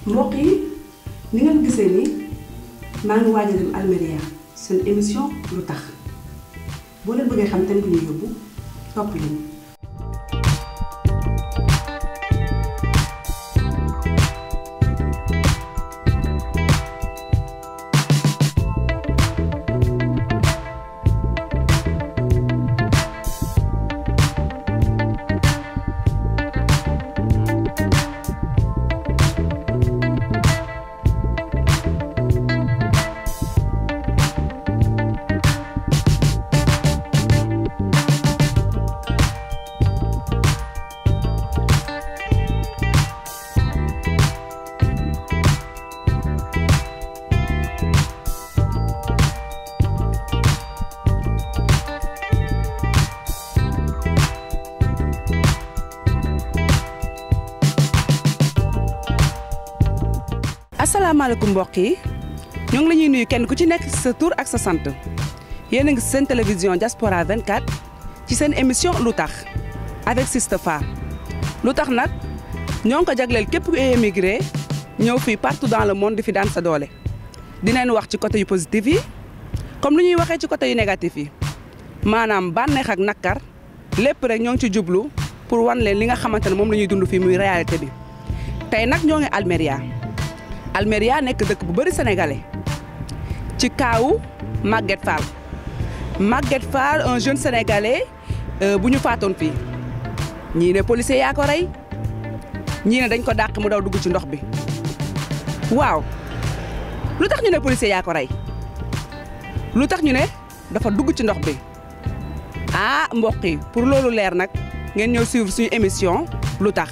mbokk yi ni ngeen gisee ni maa ngi waaj a dem Almeria seen émission lu tax boo leen bëggee xam thème bu ñu yóbbu topp leen. asalaamaaleykum mbokk yi ñoo ngi la ñuy nuyu kenn ku ci nekk ci sa tur ak sa sant yéen a ngi seen télévision Diaspora 24 ci seen émission lu tax avec Sista Fa lu tax nag ñoo ngi ko jagleel képp ku émigré ñëw fii partout dans le monde di fi daan sa doole. dinañ wax ci côté yu positif yi comme lu ñuy waxee ci côté yu négatif yi maanaam bànneex ak nakkar lépp rek ñoo ngi ci jublu pour wan leen li nga xamante ne moom la ñuy dund fii muy réalité bi tey nag ñoo ngi Almeria. Almeria nekk dëkk bu bëri sénégalais ci kaawu Maguette Fall Maguette Fall un jeune sénégalais bu ñu faatoon fii ñii ne policier yaa ko rey ñii ne dañ ko dàq mu daw dugg ci ndox bi waaw lu tax ñu ne policier yaa ko rey lu tax ñu ne dafa dugg ci ndox bi ah mbokk yi pour loolu leer nag ngeen ñëw suivre suñu émission lu tax.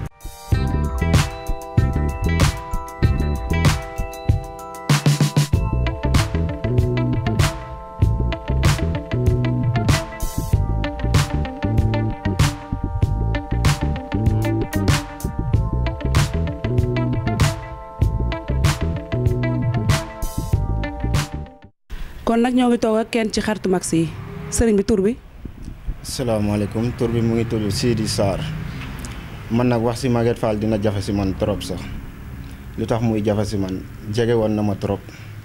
kon nag ñoo ngi toog ak kenn ci xaritu mag si sëriñ bi tur bi. salaamaaleykum tur bi mu ngi tudd Sidi Sarr man nag wax si Maguette Fall dina jafe si man trop sax lu tax muy jafe si man jege woon na ma trop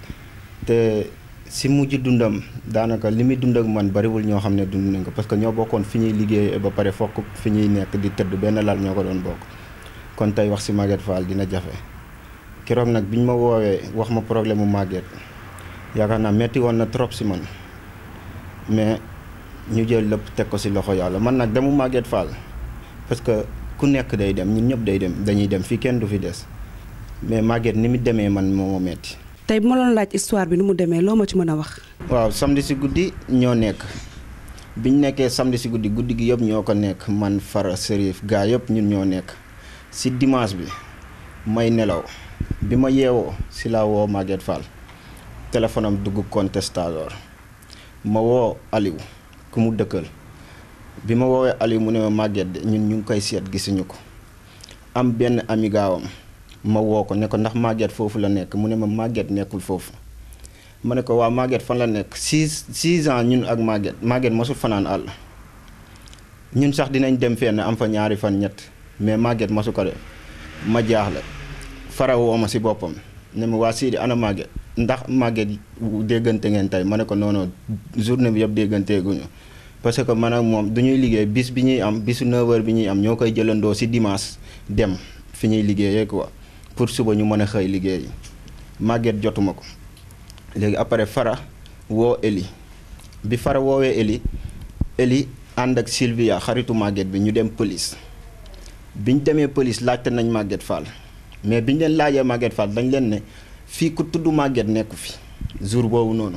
te si mujj dundam daanaka li muy dund ak man bariwul ñoo xam ne dund nañ ko parce que ñoo bokkoon fi ñuy liggéey ba pare fokk fi ñuy nekk di tëdd benn lal ñoo ko doon bokk kon tey wax si Maguette Fall dina jafe keroog nag biñ ma woowee wax ma problème mu Maguette. yaakaar naa metti woon na trop si man mais ñu jël lépp teg ko si loxo yàlla man nag demu Maguette Fall parce que ku nekk day dem ñun ñëpp day dem dañuy dem fii kenn du fi des mais Maguette ni mu demee man moo ma metti tey bu ma doon laaj histoire bi ni mu demee loo ma ci mën a wax. waaw samedi si guddi ñoo nekk biñ nekkee samedi si guddi guddi gi yëpp ñoo ko nekk man Fara Serif gaa yëpp ñun ñoo nekk si dimanche bi may nelaw bi ma yeewoo si laa woo Maguette Fall. téléphone am dugg contestador ma woo Aliou ku mu dëkkal bi ma woowee Aliou mu ne ma Maguette de ñun ñu ngi koy seet gisuñu ko am benn ami gaawam ma woo ko ne ko ndax Maguette foofu la nekk mu ne ma Maguette nekkul foofu ma ne ko waa Maguette fan la nekk six six ans ñun ak Maguette Maguette mosul fanaan àll ñun sax dinañ dem fenn am fa ñaari fan ñett mais Maguette mosu ko de ma jaaxle fara woo ma si boppam ne ma waa Sidi ana Maguette ndax Maguette déggante ngeen tey ma ne ko non non journée bi yëpp dégganteeguñu parce que man ak moom du ñuy liggéey bis bi ñuy am bisu 9h bi ñuy am ñoo koy jëlandoo si dimanche dem fi ñuy liggéeyee quoi pour suba ñu mën a xëy liggéey Maguette jotuma ko léegi après Fara woo Eli bi Fara woowee Eli Eli ànd ak Sylvia xaritu Maguette bi ñu dem police biñ demee police laajte nañ Maguette Fall mais biñ leen laajee Maguette Fall dañ leen ne. fii ku tudd Maguette nekku fi jour boobu noonu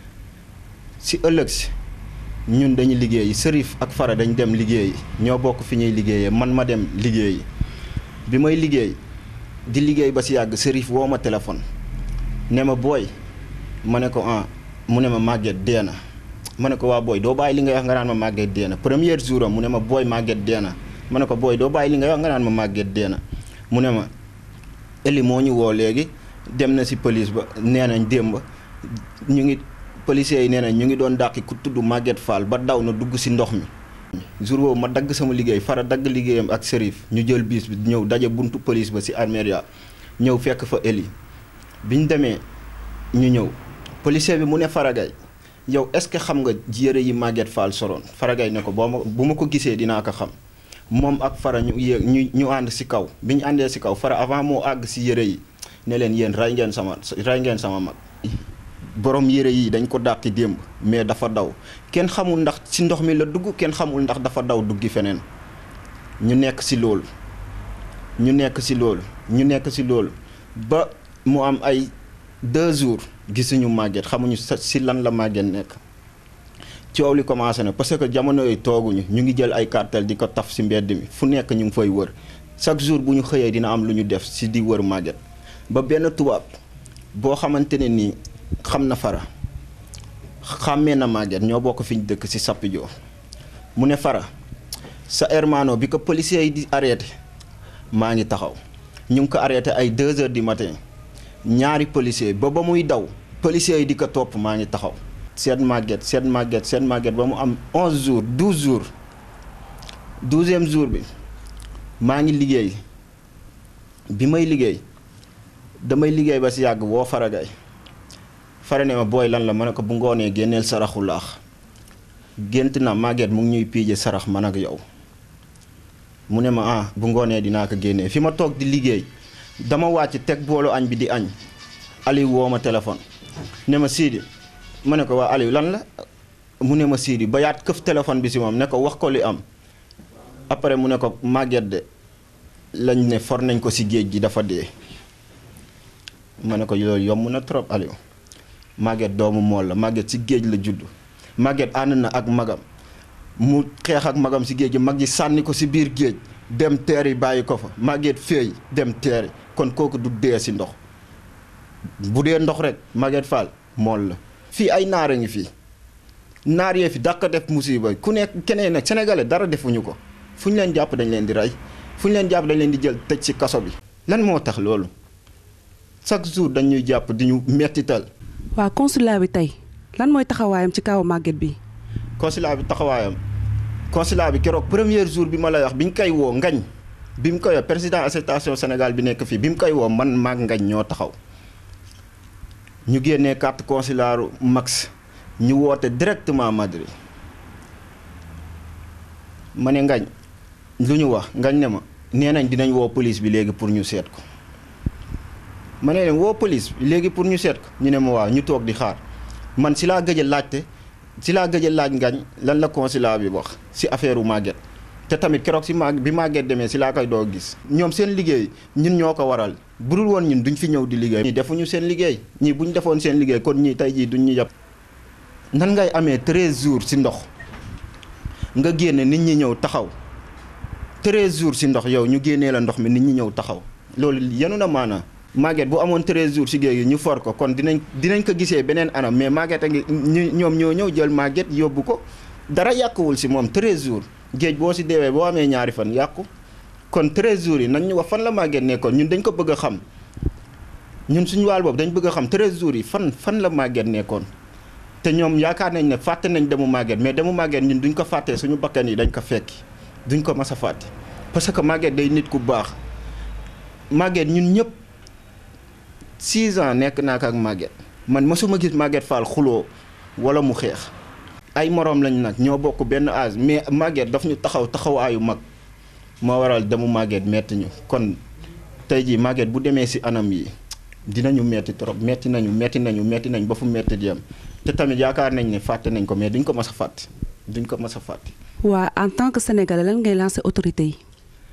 si ëllëg si ñun dañu liggéeyi Serif ak Fara dañ dem liggéeyi ñoo bokk fi ñuy liggéeyee man ma dem liggéeyi bi may liggéey di liggéey ba si yàgg Serif woo ma téléphone ne ma booy ma ne ko ah mu ne ma Maguette dee na ma ne ko waa booy doo bàyyi li nga wax nga naan ma Maguette dee na premier jour am mu ne ma booy Maguette dee na ma ne ko booy doo bàyyi li nga wax nga naan ma Maguette dee na mu ne ma Eli moo ñu woo léegi dem na si police ba nee nañ démb ñu ngi policiers yi nee nañ ñu ngi doon dàqi ku tudd Maguette Fall ba daw na dugg si ndox mi. jour boobu ma dagg sama liggéey fara dagg liggéeyam ak Serif ñu jël biis bi ñëw daje buntu police ba si Almeria ñëw fekk fa Eli bi ñu demee ñu ñëw policier bi mu ne Faragay yow est-ce que xam nga yére yi Maguette Fall soroon Faragay ne ko boo ma bu ma ko gisee dinaa ko xam moom ak Fara ñu yéeg ñu ñu ànd si kaw bi ñu àndee si kaw Fara avant moo àgg si yére yi ne leen yéen ray ngeen sama ray ngeen sama mag borom yére yi dañ ko dàqi démb mais dafa daw kenn xamul ndax si ndox mi la dugg kenn xamul ndax dafa daw duggi feneen ñu nekk si loolu ñu nekk si loolu ñu nekk si loolu ba mu am ay deux jours gisuñu Maguette xamuñu si lan la Maguette nekk coow li commencé na parce que jamono yooyu tooguñu ñu ngi jël ay cartel di ko taf si mbedd mi fu nekk ñu ngi fay wër chaque jour bu ñu xëyee dina am lu ñu def si di wër Maguette ba benn tubaab boo xamante ne nii xam na Fara xàmmee na Maguette ñoo bokk fi ñu dëkk si Sappidio mu ne Fara sa hermano bi ko policiers yi di arrêté maa ngi taxaw ñu ngi ko arrêté ay 2 heures du matin ñaari policiers ba ba muy daw policiers yi di ko topp maa ngi taxaw. seet Maguette seet Maguette seet Maguette ba mu am 11 jours 12 jours 12e jour bi maa ngi liggéey bi may liggéey damay liggéey ba si yàgg woo Faragay Fara ne ma booy lan la ma ne ko bu ngoonee génneel saraxu laax gént na Maguette mu ngi ñuy piije sarax man ak yow. mu ne ma ah bu ngoonee dinaa ko génnee fi ma toog di liggéey dama wàcc teg boolu añ bi di añ Aliou woo ma téléphone ne ma Sidi ma ne ko waa Aliou lan la mu ne ma Sidi ba yaat këf téléphone bi si moom ne ko wax ko li am après mu ne ko Maguette de lañ ne for nañ ko si géej gi dafa dee ma ne ko loolu yomb na trop Aliou Maguette doomu mool la Maguette si géej la judd Maguette ànd na ak magam mu xeex ak magam si géej gi mag ji sànni ko si biir géej dem teeri bàyyi ko fa Maguette féey dem teeri kon kooku du dee si ndox bu dee ndox rek Maguette Fall mool la fii ay naar a ngi fii naar yee fi dàq def musiba ku nekk keneen nag sénégalais dara defuñu ko fu ñu leen jàpp dañ leen di rey fu ñu leen jàpp dañ leen di jël tëj si kaso bi lan moo tax loolu chaque jour dañuy jàpp di ñu mettital waa consulat bi tey lan mooy taxawaayam ci kaw Maguette bi consulat bi taxawaayam consulat bi keroog premier jour bi ma lay wax bi ñu koy woo ngañ bi mu koy woo président association Sénégal bi nekk fii bi mu koy woo man maag ngañ ñoo taxaw ñu génnee carte consularu max ñu woote directement Madrid ma ne ngañ lu ñu wax ngañ ne ma nee nañ dinañ woo police bi léegi pour ñu seet ko ma ne leen woo police bi léegi pour ñu seet ko ñu ne ma waaw ñu toog di xaar man si laa gëj a laajte si laa gëj a laaj ngañ lan la consulat bi wax si affaire u Maguette te tamit keroog si mag bi Maguette demee si laa koy doo gis ñoom seen liggéey ñun ñoo ko waral bu dul woon ñun duñ fi ñëw di liggéey. ñii defuñu seen liggéey ñii bu ñu defoon seen liggéey kon ñii tey jii duñ ñu jàpp. nan ngay amee 13 jours si ndox nga génne nit ñi ñëw taxaw 13 jours si ndox yow ñu génnee la ndox mi nit ñi ñëw taxaw loolu yenu na maanaa Maguette bu amoon 13 jours si géej gi ñu for ko kon dinañ dinañ ko gisee beneen anam mais Maguette a ngi ñu ñoom ñoo ñëw jël Maguette yóbbu ko dara yàquwul si moom 13 jours géej boo si deewee boo amee ñaari fan yàqu kon 13 jours yi nañ ñu wax fan la Maguette nekkoon ñun dañ ko bëgg a xam ñun suñu wàll boobu dañ bëgg a xam 13 jours yi fan fan la Maguette nekkoon te ñoom yaakaar nañ ne fàtte nañ demu Maguette mais demu Maguette ñun duñ ko fàttee suñu bakkan yi dañ ko fekki duñ ko mas a fàtte parce que Maguette day nit ku baax Maguette ñun ñëpp 6 ans nekk naa ko ak Maguette man mësuma gis Maguette Fall xuloo wala mu xeex ay moroom lañ nag ñoo bokk benn âge mais Maguette daf ñu taxaw taxawaayu mag moo waral demu Maguette metti ñu kon tey jii Maguette bu demee ci anam yi dinañu metti trop metti nañu metti nañu metti nañ ba fu metti di am te tamit yaakaar nañ ne fàtte nañ ko mais duñ ko mas a fàtte duñ ko mas a fàtte. waa en tant que sénégalais lan ngay lancer autorité yi.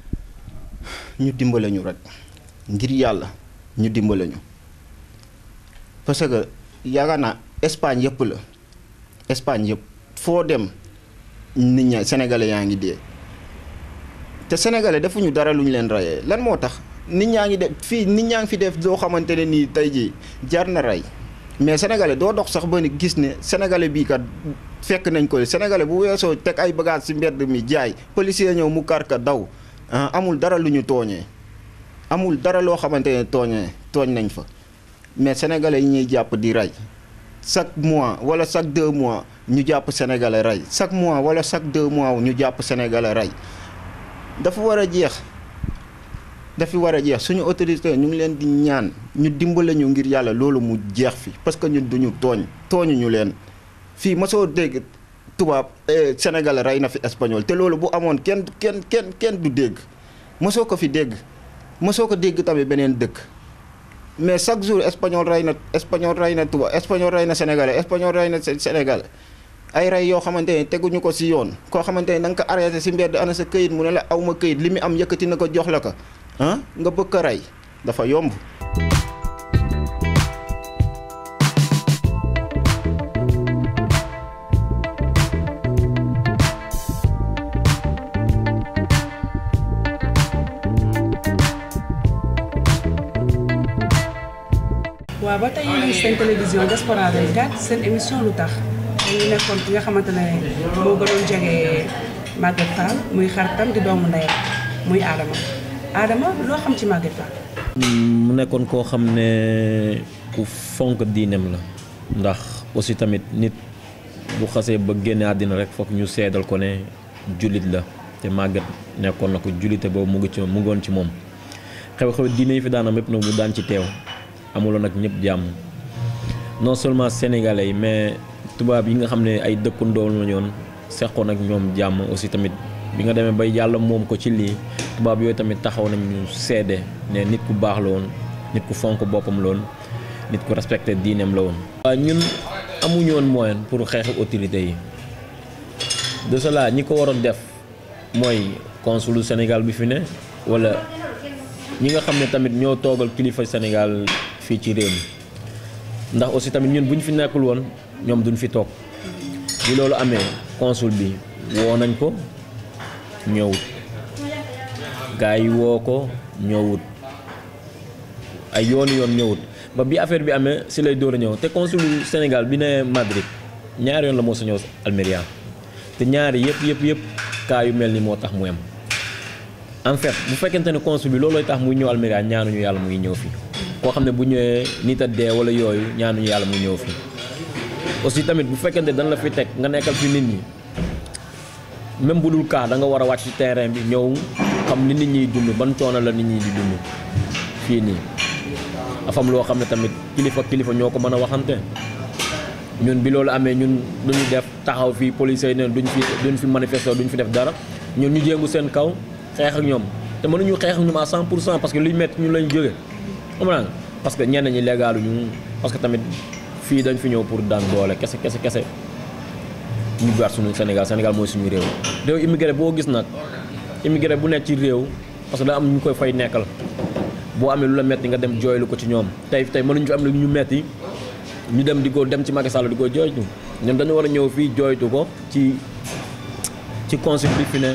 ñu dimbale ñu rek ngir yàlla ñu dimbale ñu parce que yaakaar naa Espagne yëpp la Espagne yëpp foo dem nit ña sénégalais yaa ngi dee te sénégalais defuñu dara lu ñu leen rayee lan moo tax nit ñaa ngi def fii nit ñaa ngi fi def doo xamante ne nii tey jii jar na rey mais sénégalais doo dox sax ba ni gis ne sénégalais bii kat fekk nañ ko sénégalais bu weesoo teg ay bagages ci mbedd mi jaay policier ñëw mu kar ka daw amul dara lu ñu tooñee amul dara loo xamante ne tooñee tooñ nañ fa mais sénégalais yi ñuy jàpp di rey chaque mois wala chaque deux mois ñu jàpp sénégalais rey chaque mois wala chaque deux mois ñu jàpp sénégalais rey dafa war a jeex dafi war a jeex suñu autorité ñu ngi leen di ñaan ñu dimbale ñu ngir yàlla loolu mu jeex fi parce que ñun duñu tooñ tooñu ñu leen fii mosoo dégg tubaab Sénégal rey na fi espagnol te loolu bu amoon kenn kenn kenn kenn du dégg mosoo ko fi dégg mosoo ko dégg tamit beneen dëkk mais chaque jour espagnol rey na espagnol rey na tubaab espagnol rey na sénégalais espagnol rey na sénégalais ay rey yoo xamante ne teguñu ko si yoon koo xamante ne da nga ko arrêté si mbedd ana sa këyit mu ne la aw ma këyit li mu am yëkkati na ko jox la ko ah nga bëgg ko rey dafa yomb. waaw ba tey ñu ngi seen télévision Diaspora 24 seen émission lu tax ñu nekkoon ki nga xamante ne moo gënoon jege Maguette Fall muy xaritam di doomu ndeyam muy Adama Adama loo xam ci Maguette Fall. mu nekkoon koo xam ne ku fonk diineem la ndax aussi tamit nit bu xasee ba génne àddina rek foog ñu seedal ko ne jullit la te Maguette nekkoon na ko jullite boobu mu ngi ci mu ngoon ci moom xew-xew diine yi fi daanam yëpp nag mu daan ci teew. amuloon nag ñëpp jàmm non seulement sénégalais yi mais tubaab yi nga xam ne ay dëkkandoo la ñoon seqoon ak ñoom jàmm aussi tamit bi nga demee bay yàlla moom ko ci lii tubaab yooyu tamit taxaw nañ ñu seede ne nit ku baax la woon nit ku fonk boppam la woon nit ku respecté diineem la woon. waaw ñun amuñu woon moyen pour xeex autorité yi de cela ñi ko waroon def mooy consulu Sénégal bi fi ne wala ñi nga xam ne tamit ñoo toogal kilifa Sénégal. fii ci réew mi ndax aussi tamit ñun bu ñu fi nekkul woon ñoom duñ fi toog bi loolu amee consul bi woo nañ ko ñëwut gars yi woo ko ñëwut ay yoonu yoon ñëwut ba bi affaire bi amee si lay door a ñëw te consul Sénégal bi ne Madrid ñaari yoon la moo sa ñëw Almeria te ñaari yëpp yëpp yëpp cas yu mel ni moo tax mu am en fait bu fekkente ne consul bi loolooy tax muy ñëw Almeria ñaanuñu yàlla muy ñëw fii koo xam ne bu ñëwee nit a dee wala yooyu ñaanuñu yàlla muy ñëw fii aussi tamit bu fekkente dañ la fi teg nga nekkal fi nit ñi même bu dul kaa da nga war a wàcc ci terrain bi ñëw xam ni nit ñiy dund ban coono la nit ñi di dund fii nii dafa am loo xam ne tamit kilifa kilifa ñoo ko mën a waxante ñun bi loolu amee ñun duñu def taxaw fii policiers yi ne duñ fi duñ fi manifester duñ fi def dara ñun ñu jéngu seen kaw xeex ak ñoom te mënuñu xeex ak ñoom à 100 pour cent parce que luy métti ñu lañ jóge xam nga parce que ñenn ñi légalu ñu parce que tamit fii dañ fi ñëw pour daan doole kese kese kese ñu gaar suñu Sénégal Sénégal mooy suñu réew réew immigré boo gis nag immigré bu nekk ci réew parce que da am ñu koy fay nekkal boo amee lu la metti nga dem jooylu ko ci ñoom tey tey mënuñu fi am lu ñu metti ñu dem di ko dem ci Macky Sall di ko jooytu ñoom dañu war a ñëw fii jooytu ko ci ci consul bi fi ne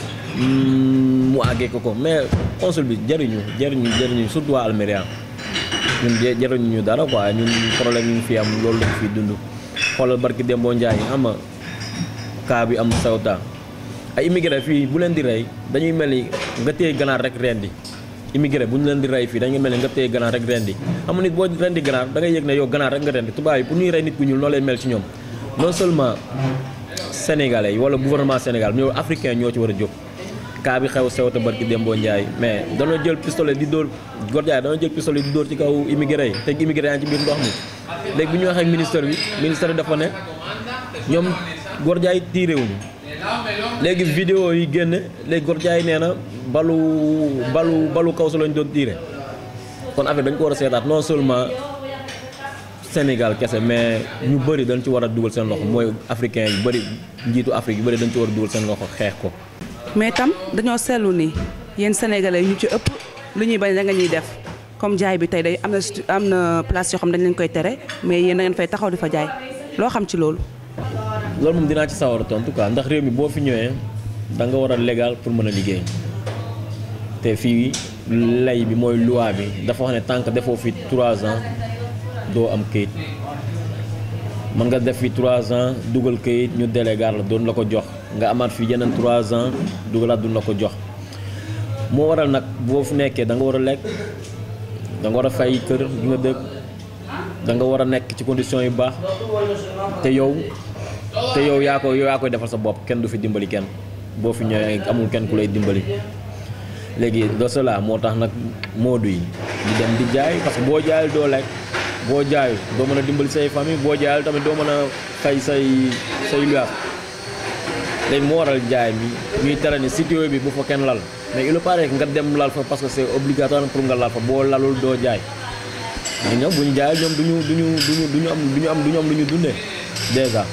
mu àggee ko ko mais consul bi jëriñu jëriñu jëriñu surtout waa Almeria ñun jëriñu ñu dara quoi ñun problème yi ñu fi am loolu lañ fi dund xoolal barki Dembo Ndiaye xam nga cas bi am Ceuta ay immigré fii bu leen di rey dañuy mel ni nga téye ganaar rek rendi immigré bu ñu leen di rey fii dañuy mel ni nga téye ganaar rek rendi xam nga nit boo rendi ganaar da ngay yëg ne yow ganaar rek nga rendi tubaab yi pour ñuy rey nit ku ñuul noo lay mel ci ñoom non seulement sénégalais yi wala gouvernement Sénégal ñoo africain ñoo ci war a jóg kaa bi xew Ceuta barki Dembo Ndiaye mais danoo jël pistolet di dóor Gor Ndiaye danoo jël pistolet di dóor ci kaw immigré yi te immigré yaa ngi ci biir ndox mi léegi bi ñu waxee ak ministère bi ministère bi dafa ne ñoom Gor Ndiaye tiiré wuñu léegi vidéo yi génn léegi Gor Ndiaye nee na balu balu balu kaw su lañ doon tiiré kon affaire dañ ko war a seetaat non seulement Sénégal kese mais ñu bëri dañ ci war a dugal seen loxo mooy africain yu bëri njiitu Afrique yu bëri dañ ci war a dugal seen loxo xeex ko mais tam dañoo seetlu ni yéen sénégalais ñu ci ëpp lu ñuy bañ da nga ñuy def comme jaay bi tey day am na am na place yoo xam dañ leen koy tere mais yéen da ngeen fay taxaw di fa jaay loo xam ci loolu. loolu moom dinaa ci sawar a tontu quoi ndax réew mi boo fi ñëwee da nga war a légal pour mën a liggéey te fii lay bi mooy loi bi dafa wax ne tant que defoo fi 3 ans doo am këyit mën nga def fi 3 ans dugal këyit ñu délégar la doon la ko jox nga amaat fi yeneen 3 ans dugalaat duñ la ko jox moo waral nag boo fi nekkee da nga war a lekk da nga war a fay kër gi nga dëkk da nga war a nekk ci conditions yu baax te yow te yow yaa ko yow yaa koy defal sa bopp kenn du fi dimbali kenn boo fi ñëwee amul kenn ku lay dimbali léegi de cela moo tax nag moodu yi di dem di jaay parce que boo jaayul doo lekk boo jaayul doo mën a dimbali say famille boo jaayul tamit doo mën a fay say say luwaas léegi moo waral jaay mi ñuy tere ni sitio bi bu fa kenn lal mais il paraît que nga dem lal fa parce que c'est obligatoire pour nga lal fa boo lalul doo jaay mais ñoom bu ñu jaayul ñoom duñu duñu duñu duñu am duñu am duñu am lu ñu dundee déjà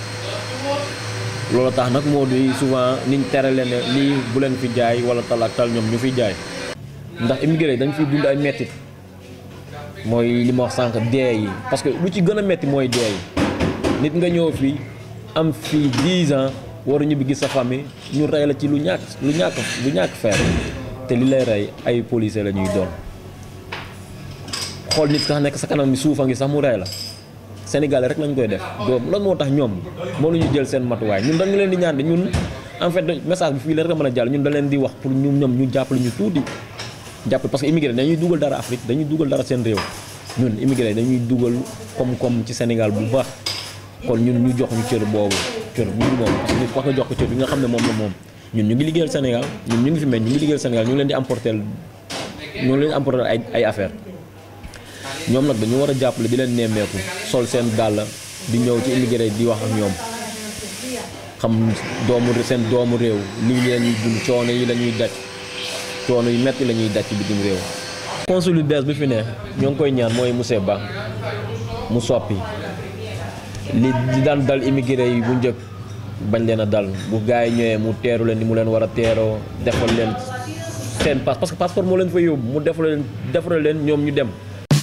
loolu tax nag moo di souvent niñ tere leen ne lii bu leen fi jaay wala tal ak tal ñoom ñu fiy jaay ndax immigré dañ fiy dund ay mettit mooy li ma wax sànq dee yi parce que lu ci gën a metti mooy dee yi nit nga ñëw fii am fii 10 ans waru ñibbi gis sa famille ñu rey la ci lu ñàkk lu ñàkk lu ñàkk feer te li lay rey ay policier la ñuy doon xool nit sax nekk sa kanam mi suufa ngi sax mu rey la Sénégalais rek lañ koy def doom lan moo tax ñoom moo ñu jël seen matuwaay ñun dañu leen di ñaan de ñun en fait message bi fii la rek mën a jàll ñun da leen di wax pour ñu ñoom ñu jàppale ñu tuuti jàppale parce que immigré dañuy dugal dara Afrique dañuy dugal dara seen réew ñun immigré dañuy dugal koom-koom ci Sénégal bu baax kon ñun ñu jox ñu cër boobu cër bu ñu moom parce que nit wax nga jox ko cër bi nga xam ne moom la moom ñun ñu ngi liggéeyal Sénégal ñun ñu ngi fi mel ñu ngi liggéeyal Sénégal ñu ngi leen di apporter ñu ngi leen di apporter ay ay affaire ñoom nag dañu war a jàppale di leen nemmeeku sol seen dàll di ñëw ci immigré di wax ak ñoom xam doomu seen doomu réew lii la ñuy dund coono yi la ñuy daj coono yu metti la ñuy daj ci bitim réew. consul yu bees bi fi ne ñoo ngi koy ñaan mooy monsieur Ba mu soppi li di daan dal immigré yi bu njëkk bañ leen a dal bu gars yi ñëwee mu teeru leen ni mu leen war a teeroo defal leen seen passe parce que passeport moo leen fa yóbbu mu defal leen defal leen ñoom ñu dem.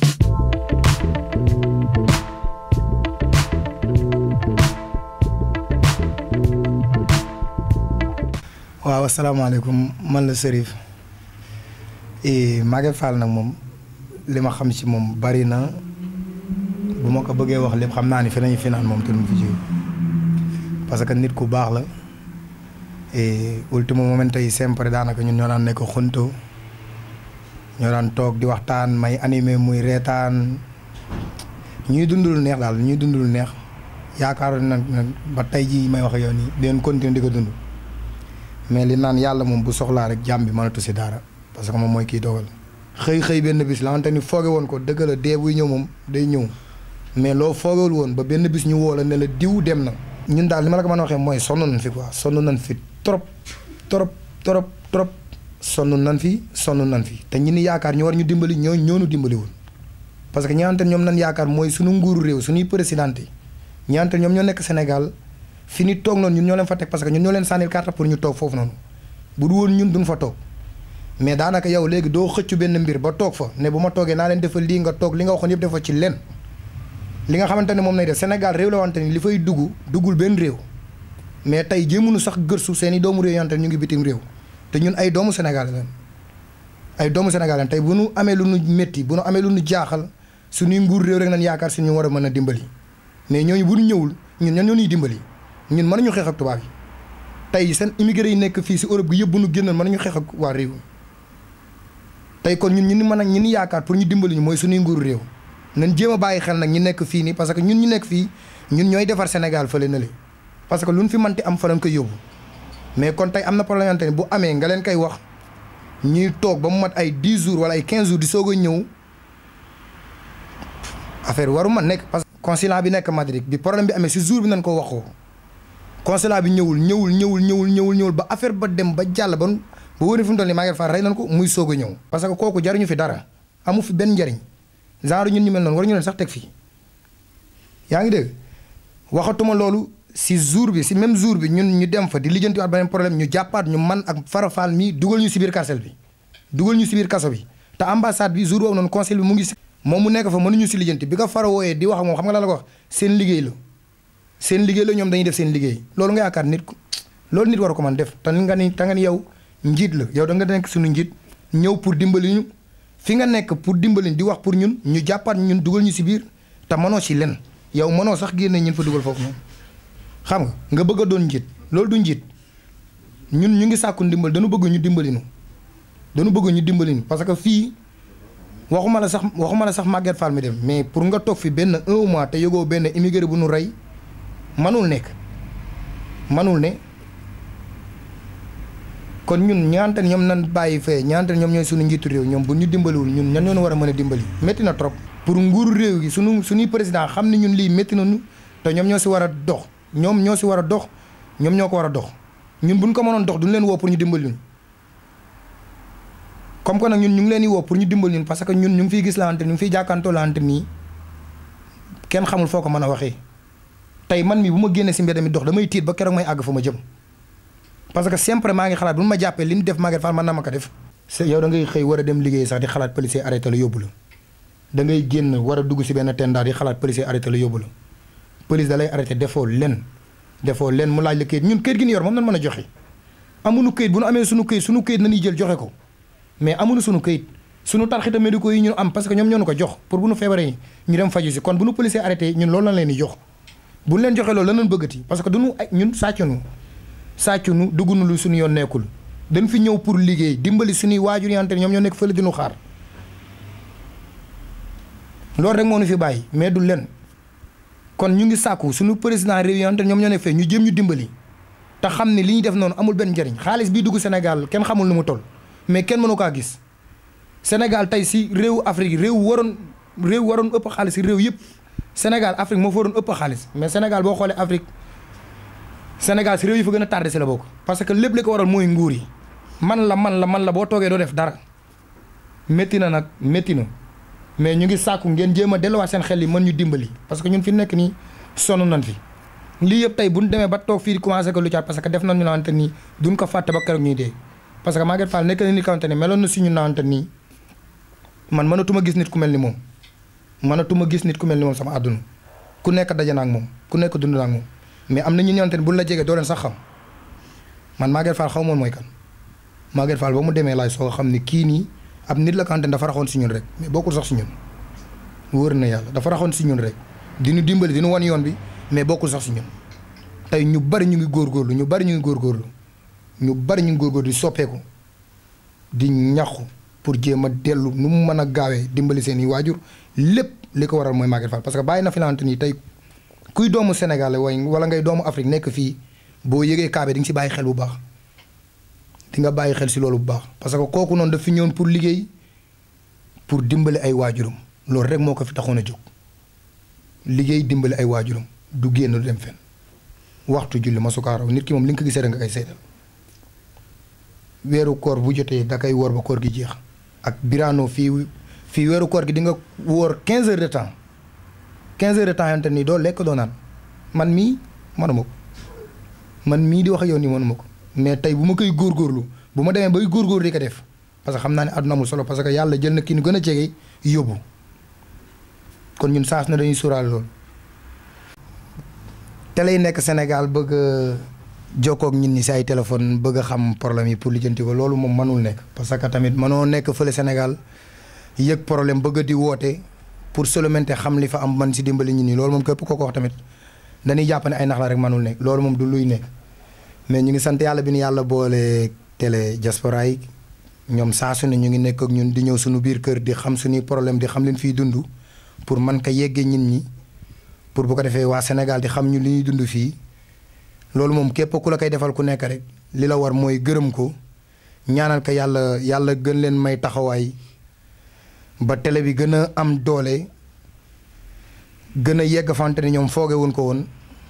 waaw asalaamaaleykum man la Serif Maguette Fall nag moom li ma xam ci moom bari na bu ma ko bëggee wax lépp xam naa ni fi nañu fi naan moom te mu fi jóge parce que nit ku baax la et ultimo momento yi sempre daanaka ñun ñoo daan nekk xunto ñoo daan toog di waxtaan may animé muy reetaan ñuy dund lu neex daal ñuy dund lu neex yaakaar na ba tey jii may wax ak yow nii di leen continuer di ko dund. mais li naan yàlla moom bu soxlaa rek jàmm bi mënatu si dara parce que moom mooy kii dogal xëy xëy benn bis la xamante ni fooge woon ko dëgg la dee buy ñëw moom day ñëw mais loo foogewul woon ba benn bis ñu woo la ne la diw dem na. ñun daal li ma la ko mën a waxee mooy sonn nañ fi quoi sonn nañ fi trop trop trop trop sonn nañ fi sonn nañ fi te ñi ni yaakaar ñu war ñu dimbali ñoo ñoonu dimbaliwul parce que ñi xamante ñoom nañ yaakaar mooy suñu nguuru réew suñuy président yi ñi xamante ñoom ñoo nekk Sénégal. fi ni toog noonu ñun ñoo leen fa teg parce que ñun ñoo leen sànnil carte pour ñu toog foofu noonu bu du woon ñun duñ fa toog mais daanaka yow léegi doo xëccu benn mbir ba toog fa ne bu ma toogee naa leen defal lii nga toog li nga waxoon yëpp defa ci len li nga xamante ne moom nay def Sénégal réew la wante ni li fay dugg duggul benn réew mais tey jéemuñu sax gërsu seen i doomu réew yante ñu ngi bitim réew te ñun ay doomu Sénégal leen ay doomu Sénégal leen tey bu nu amee lu nu métti bu nu amee lu nu jaaxal suñuy nguur réew rek nañ yaakaar si ñu war a mën a dimbali mais ñooñu bu ñu ñëwul ñun ñan ñoo ñuy dimbali ñun mënuñu xeex ak tubaab yi tey seen immigré yi nekk fii si Europe gi yëpp bu nu génnoon mënuñu xeex ak waa réew tey kon ñun ñu ni mën a ñu ni yaakaar pour ñu dimbali ñu mooy suñuy nguuru réew nañ jéem a bàyyi xel nag ñi nekk fii nii parce que ñun ñu nekk fii ñun ñooy defar Sénégal fële na le parce que lu ñu fi manti am fa lañ koy yóbbu mais kon tey am na problème ne bu amee nga leen koy wax ñuy toog ba mu mat ay 10 jours wala ay 15 jours di soog a ñëw affaire waru ma nekk parce que consulat bi nekk Madrid bi problème bi amee si jour bi nañ ko waxoo consulat bi ñëwul ñëwul ñëwul ñëwul ñëwul ñëwul ba affaire ba dem ba jàll ba ba wóor fi mu toll nii Maguette Fall rey nañ ko muy soog a ñëw. parce que kooku jariñu fi dara amu fi benn njariñ genre ñun ñu mel noonu war ñu leen sax teg fii yaa ngi dégg waxatuma loolu si jour bi si même jour bi ñun ñu dem fa di lijjantiwaat beneen problème ñu jàppaat ñu man ak farafal mi dugal ñu si biir carcel bi dugal ñu si biir kaso bi te ambassade bi jour boobu noonu conseil bi mu ngi si. moom mu nekk fa mënuñu si lijjanti bi ko fara wooyee di wax ak moom xam nga la la ko wax seen liggéey la seen liggéey la ñoom dañuy def seen liggéey loolu nga yaakaar nit loolu nit war ko man def te nga ni te nga ni yow njiit la yow da nga nekk suñu njiit ñëw pour dimbali ñu fi nga nekk pour dimbali di wax pour ñun ñu jàppaat ñun dugal ñu si biir te mënoo si len yow mënoo sax génne ñun fa dugal foofu noonu xam nga nga bëgg a doon njiit loolu du njiit ñun ñu ngi sàkku ndimbal dañu bëgg ñu dimbali ñu dañu bëgg ñu dimbali ñu parce que fii waxuma la sax waxuma la sax Maguette Fall mi dem mais pour nga toog fi benn un mois te yëgoo benn immigré bu nu rey manul nekk manul ne kon ñun ñaante ñoom nan bàyyi fee ñaante ñoom ñooy suñu njiitu réew ñoom bu ñu dimbaliwul ñun ñan ñoo war a mën a dimbali métti na trop pour nguuru réew gi suñu suñuy président xam ne ñun lii métti nañu te ñoom ñoo si war a dox ñoom ñoo si war a dox ñoom ñoo ko war a dox ñun buñ ko mënoon dox duñu leen woo pour ñu dimbali ñun comme que nag ñun ñu ngi leen di woo pour ñu dimbali ñun parce que ñun ñu ngi fiy gis lante ñu ngi fiy jàkkantoo lante nii kenn xamul foo ko mën a waxee tey man mi bu ma génnee si mbedd mi dox damay tiit ba keroog may àgg fa ma jëm parce que sempre maa ngi xalaat bu ma jàppee li ñu def Maguette Fall man na ma ko def yow da ngay xëy war a dem liggéey sax di xalaat policier arrêté la yóbbu la da ngay génn war a dugg si benn tendaa di xalaat policier arrêté la yóbbu la police da lay arrêté defoo len defoo len mu laaj la këyit ñun këyit gi ñu yor moom nan mën a joxe amuñu këyit bu nu amee suñu këyit suñu këyit nañuy jël joxe ko mais amuñu suñu këyit suñu tarxita médicaux yi ñu am parce que ñoom ñoo ñu ko jox pour bu nu feebaree ñu dem faju si kon bu nu policier arrêté ñun loolu lañ leen di jox bu ñu leen joxee loolu lan lañ bëggati parce que duñu ay ñun sàccunu sàccunu duggunu lu suñu yoon nekkul dañ fi ñëw pour liggéey dimbali suñuy waajur yante ñoom ñoo nekk fële dinu xaar loolu rek moo ñu fi bàyyi mais du len kon ñu ngi sàkku suñu président réew yante ñoom ñoo nekk fee ñu jëm ñu dimbali te xam ne li ñuy def noonu amul benn njëriñ xaalis bii dugg Sénégal kenn xamul nu mu toll mais kenn mënu kaa gis Sénégal tey si réewu Afrique réew waroon réew waroon ëpp xaalis si réew yëpp Sénégal Afrique moo fa waroon ëpp xaalis mais Sénégal boo xoolee Afrique Sénégal si réew yi fa gën a tardé si la bokk. parce que lépp li ko waral mooy nguur yi man la man la man la boo toogee doo def dara métti na nag métti na mais ñu ngi sàkku ngeen jéem a delluwaat seen xel yi mën ñu dimbali parce que ñun fi nekk nii sonn nañ fi. lii yëpp tey bu ñu demee ba toog fii di commencé ko lu caat parce que def nañu naan te nii duñ ko fàtte ba keroog ñuy dee parce que Maguette Fall nekk na nit kawante ne meloon na si ñu naan te nii man mënatuma gis nit ku mel ni moom mënatuma gis nit ku mel ni moom sama àdduna ku nekk daje na ak moom ku nekk dund na ak moom mais am na ñu ñëwante ne buñ la jegee doo leen sax xam man Maguette Fall xaw moon mooy kan Maguette Fall ba mu demee laay soo xam ne kii nii ab nit la kawante ne dafa raxoon si ñun rek mais bokkul sax si ñun wóor na yàlla dafa raxoon si ñun rek di ñu dimbali di ñu wan yoon bi mais bokkul sax si ñun tey ñu bari ñu ngi góorgóorlu ñu bari ñu ngi góorgóorlu ñu bari ñu ngi góorgóorlu di soppeeku di ñaxu pour jéem a dellu nu mu mën a gaawee dimbali seen i waajur lépp li ko waral mooy Maguette Fall parce que bàyyi na fi lante nii tey kuy doomu Sénégal way wala ngay doomu Afrique nekk fii boo yëgee kaabe di nga si bàyyi xel bu baax di nga bàyyi xel si loolu bu baax parce que kooku noonu daf fi ñëwoon pour liggéey pour dimbali ay waajuram loolu rek moo ko fi taxoon a jóg liggéey dimbali ay waajuram du génn du dem fenn waxtu julli ma sukaaraw nit ki moom li nga ko gisee rek nga koy seetal weeru koor bu jotee da koy woor ba koor gi jeex ak biraano fii fii weeru koor gi di nga woor 15 heures de temps 15 heures de temps yante nii doo lekk doo naan man mii manuma ko man mii di wax ak yow nii manuma ko mais tey bu ma koy góorgóorlu bu ma demee bay góorgóorlu di ko def parce que xam naa ne àdduna amul solo parce que yàlla jël na kii nu gën a jege yóbbu kon ñun saas na dañuy sóoraale loolu. télé yi nekk Sénégal bëgg a jokkoo ak ñun ñi si ay téléphone bëgg a xam problème yi pour lijjanti ko loolu moom mënul nekk. parce que tamit mënoo nekk fële Sénégal yëg problème bëgg di woote pour seulement xam li fa am man si dimbali ñun ñi loolu moom képp koo ko wax tamit dañuy jàpp ne ay nax la rek mënul nekk loolu moom du luy nekk. mais ñu ngi sant yàlla bi ñu yàlla boole télé diaspora yi ñoom saa su ne ñu ngi nekk ak ñun di ñëw suñu biir kër di xam suñuy problème di xam leen fiy dund pour man ko yeggee ñin ñi. pour bu ko defee waa Sénégal di xam ñu li ñuy dund fii loolu moom képp ku la koy defal ku nekk rek li la war mooy gërëm ko ñaanal ko yàlla yàlla gën leen may taxawaay ba télé bi gën a am doole gën a yegg fante ni ñoom fooge woon ko woon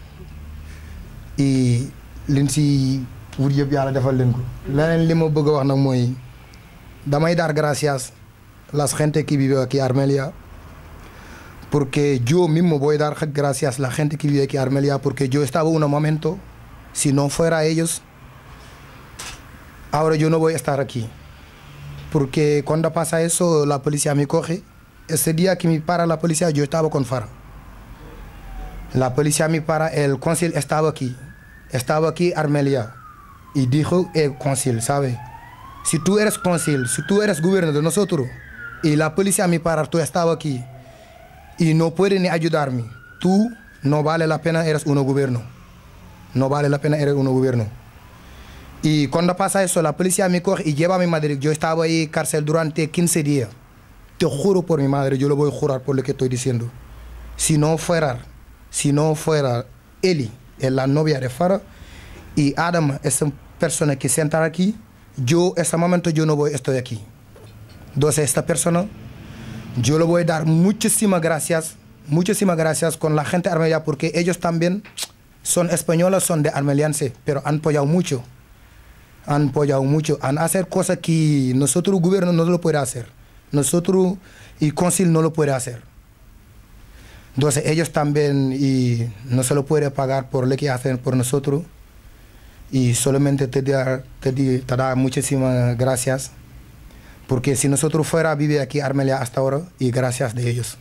i liñ si wut yëpp yàlla defal leen ko leneen li ma bëgg a wax nag mooy damay dar gracias las gente que vive aquí Armelia porque yo mismo voy a dar gracias a la gente que vive aquí en Armelia, porque yo estaba en un momento, si no fuera ellos, ahora yo no voy a estar aquí. Porque cuando pasa eso, la policía me coge. Ese día que me para la policía, yo estaba con Fara. La policía me para, el cónsul estaba aquí. Estaba aquí Armelia. Y dijo el cónsul, ¿sabe? Si tú eres cónsul, si tú eres gobierno de nosotros, y la policía me para, tú estaba aquí y no puede ni ayudarme. Tú no vale la pena, eres un gobierno. No vale la pena, eres un gobierno. Y cuando pasa eso, la policía me coge y lleva a mi madre. Yo estaba ahí en cárcel durante 15 días. Te juro por mi madre, yo lo voy a jurar por lo que estoy diciendo. Si no fuera, si no fuera Eli, es la novia de Farah, y Adam, esa persona que sienta aquí, yo este momento yo no voy estoy aquí entonces esta persona yo le voy a dar muchísimas gracias muchísimas gracias con la gente armelia porque ellos también son españoles son de armelianse pero han apoyado mucho han apoyado mucho han hacer cosas que nosotros gobierno no lo puede hacer nosotros y concil no lo puede hacer entonces ellos también y no se lo puede pagar por lo que hacen por nosotros y solamente te da, te, di- te da muchísimas gracias porque si nosotros fuera a vivir aquí Armelia hasta ahora y gracias de ellos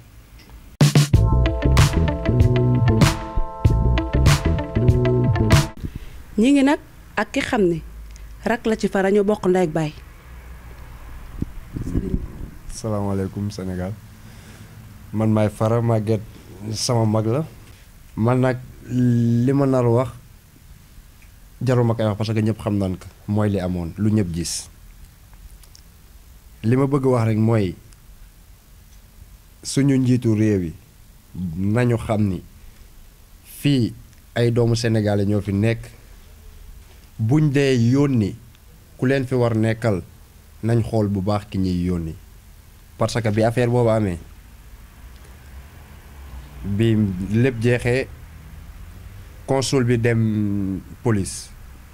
ñi ngi nag ak ki xam ne rak la ci fara ñoo bokk ndey ak baay salaamaaleykum Sénégal man maay Fara Maguette sama mag la man nag li ma nar a wax jarul ma koy wax parce que ñëpp xam nañ ko mooy li amoon lu ñëpp gis li ma bëgg wax rek mooy suñu njiitu réew yi nañu xam ni fii ay doomu sénégalais ñoo fi nekk buñ dee yónni ku leen fi war nekkal nañ xool bu baax ki ñuy yónni parce que bi affaire boobu amee bi lépp jeexee consul bi dem police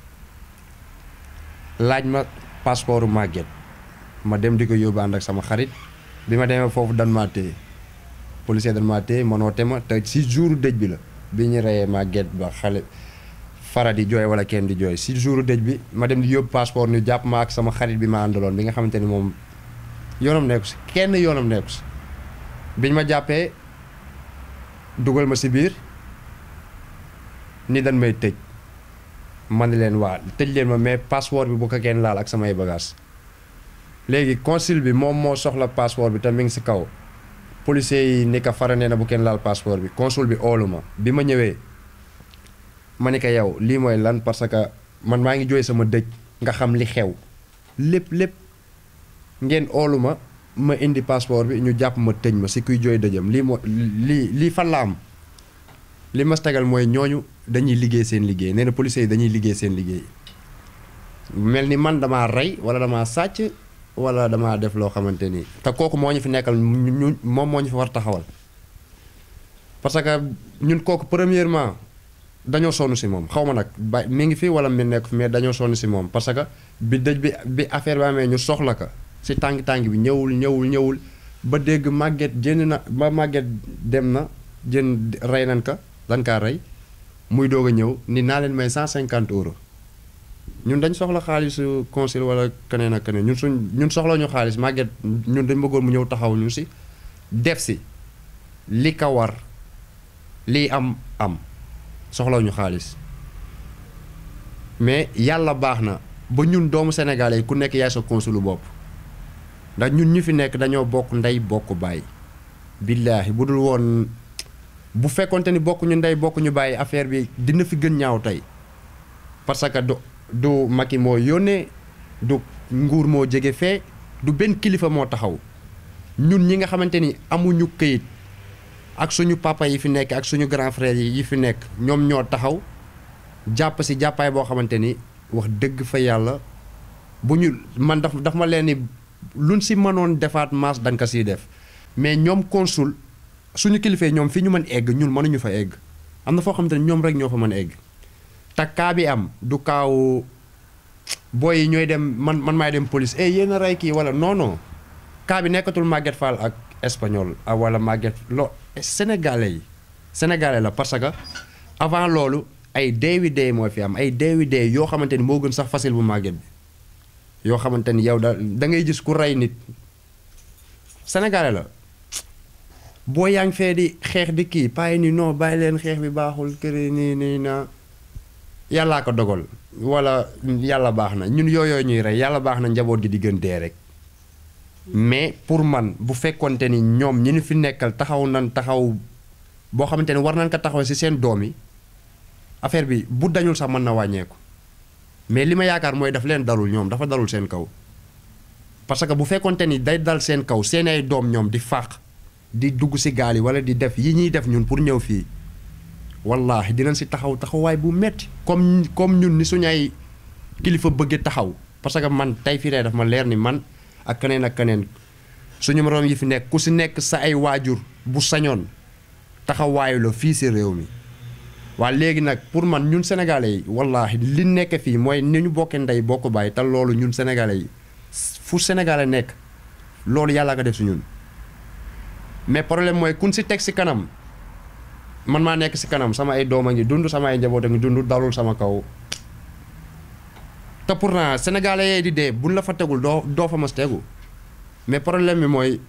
laaj ma passeport Maguette ma dem di ko yóbbu ànd ak sama xarit bi ma demee foofu dan maa téye policier dan maa téye mënoote ma te si jour dëj bi la bi ñu reyee Maguette ba xale fara di jooy wala kenn di jooy si jour dëj bi ma dem di yóbbu passeport ñu jàpp ma ak sama xarit bi ma àndaloon bi nga xamante ni moom yoonam nekku si kenn yoonam nekku si biñ ma jàppee dugal ma si biir ni dañ may tëj ma ne leen waa tëj leen ma mais passeport bi bu ko kenn laal ak samay bagages léegi consul bi moom moo soxla passeport bi te mi ngi si kaw policier yi ni ko fara nee na bu kenn laal passeport bi consul bi oolu ma bi ma ñëwee ma ni ko yow lii mooy lan parce que man maa ngi jooy sama dëj nga xam li xew lépp lépp ngeen oolu ma ma indi passeport bi ñu jàpp ma tëj ma si kuy jooy dëjëm lii moo lii lii fan la am li ma tegal mooy ñooñu dañuy liggéey seen liggéey nee na policiers yi dañuy liggéey seen liggéey mel ni man damaa rey wala damaa sàcc wala damaa def loo xamante ni te kooku moo ñu fi nekkal ñu moom moo ñu fi war taxawal parce que ñun kooku premièrement dañoo sonn si moom xaw ma nag ba mi ngi fi wala mi nekk fi mais dañoo sonn si moom parce que bi dëj bi bi affaire bi amee ñu soxla ko si tàng-tàng bi ñëwul ñëwul ñëwul ba dégg màgget jënd na ba màgget dem na jën rey nañ ka dan kaa rey muy doog a ñëw ni naa leen may 150 euros ñun dañ soxla xaalisu consul wala keneen ak keneen ñun suñ ñun soxla ñu xaalis màgget ñun dañ bëggoon mu ñëw taxaw ñu si def si li ka war lii am am soxla ñu xaalis mais yàlla baax na ba ñun doomu sénégalais yi ku nekk yaay sa consulu bopp ndax ñun ñu fi nekk dañoo bokk ndey bokk bàyyi billaahi bu dul woon bu fekkonte ni bokk ñu ndey bokk ñu bàyyi affaire bi dina fi gën ñaaw tey parce que du du Macky moo yónnee du nguur moo jege fee du benn kilifa moo taxaw ñun ñi nga xamante ni amuñu këyit ak suñu papa yi fi nekk ak suñu grand frère yi yi fi nekk ñoom ñoo taxaw jàpp si jàppaay boo xamante ni wax dëgg fa yàlla bu ñu man daf daf ma leen ni luñ si mënoon defaat maas dañ ko siy def mais ñoom consul suñu kilifee ñoom fi ñu mën egg ñun mënuñu fa egg am na foo xamante ni ñoom rek ñoo fa mën a egg te kaa bi am du kaaw booy yi ñooy dem man man maay dem police eh yéen a rey kii wala non non kaa bi nekkatul Maguette Fall ak espagnol ah wala Maguette lo sénégalais yi sénégalais la parce que avant loolu ay deewi dee moo fi am ay deewi dee yoo xamante ni moo gën sax facile bu Maguette bi yoo xamante ni yow da da ngay gis ku rey nit sénégalais la boo yaa ngi fee di xeex di kii payi ni non bàyyi leen xeex bi baaxul këri nii nii na yàllaa ko dogal wala yàlla baax na ñun yooyoo ñuy rey yàlla baax na njaboot gi di gën dee rek mais pour man bu fekkonte ni ñoom ñi ñu fi nekkal taxaw nan taxaw boo xamante ni war nañ ko taxaw ci seen doom yi affaire bi bu dañul sax mën na wàññeeku mais li ma yaakaar mooy daf leen dalul ñoom dafa dalul seen kaw parce que bu fekkonte ni day dal seen kaw seen ay doom ñoom di fàq di dugg ci gaal yi wala di def yi ñuy def ñun pour ñëw fii wallaahi dinañ ci taxaw taxawaay bu metti comme comme ñun ni suñu ay kilifa bëgg taxaw parce que man tey fii tey daf ma leer ni man ak keneen ak keneen suñu moroom yi fi nekk ku si nekk sa ay waajur bu sañoon taxawaayu la fii si réew mi waa léegi nag pour man ñun sénégalais yi wallaahi li nekk fii mooy ni ñu bokkee ndey bokk bàyyi te loolu ñun sénégalais yi fu sénégalais nekk loolu yàlla ko def si ñun mais problème mooy kun si teg si kanam man maa nekk si kanam sama ay doom a ngi dund sama ay njaboot a ngi dund dalul sama kaw te pourtant sénégalais yee di dee buñ la fa tegul doo doo fa mas tegu mais problème bi mooy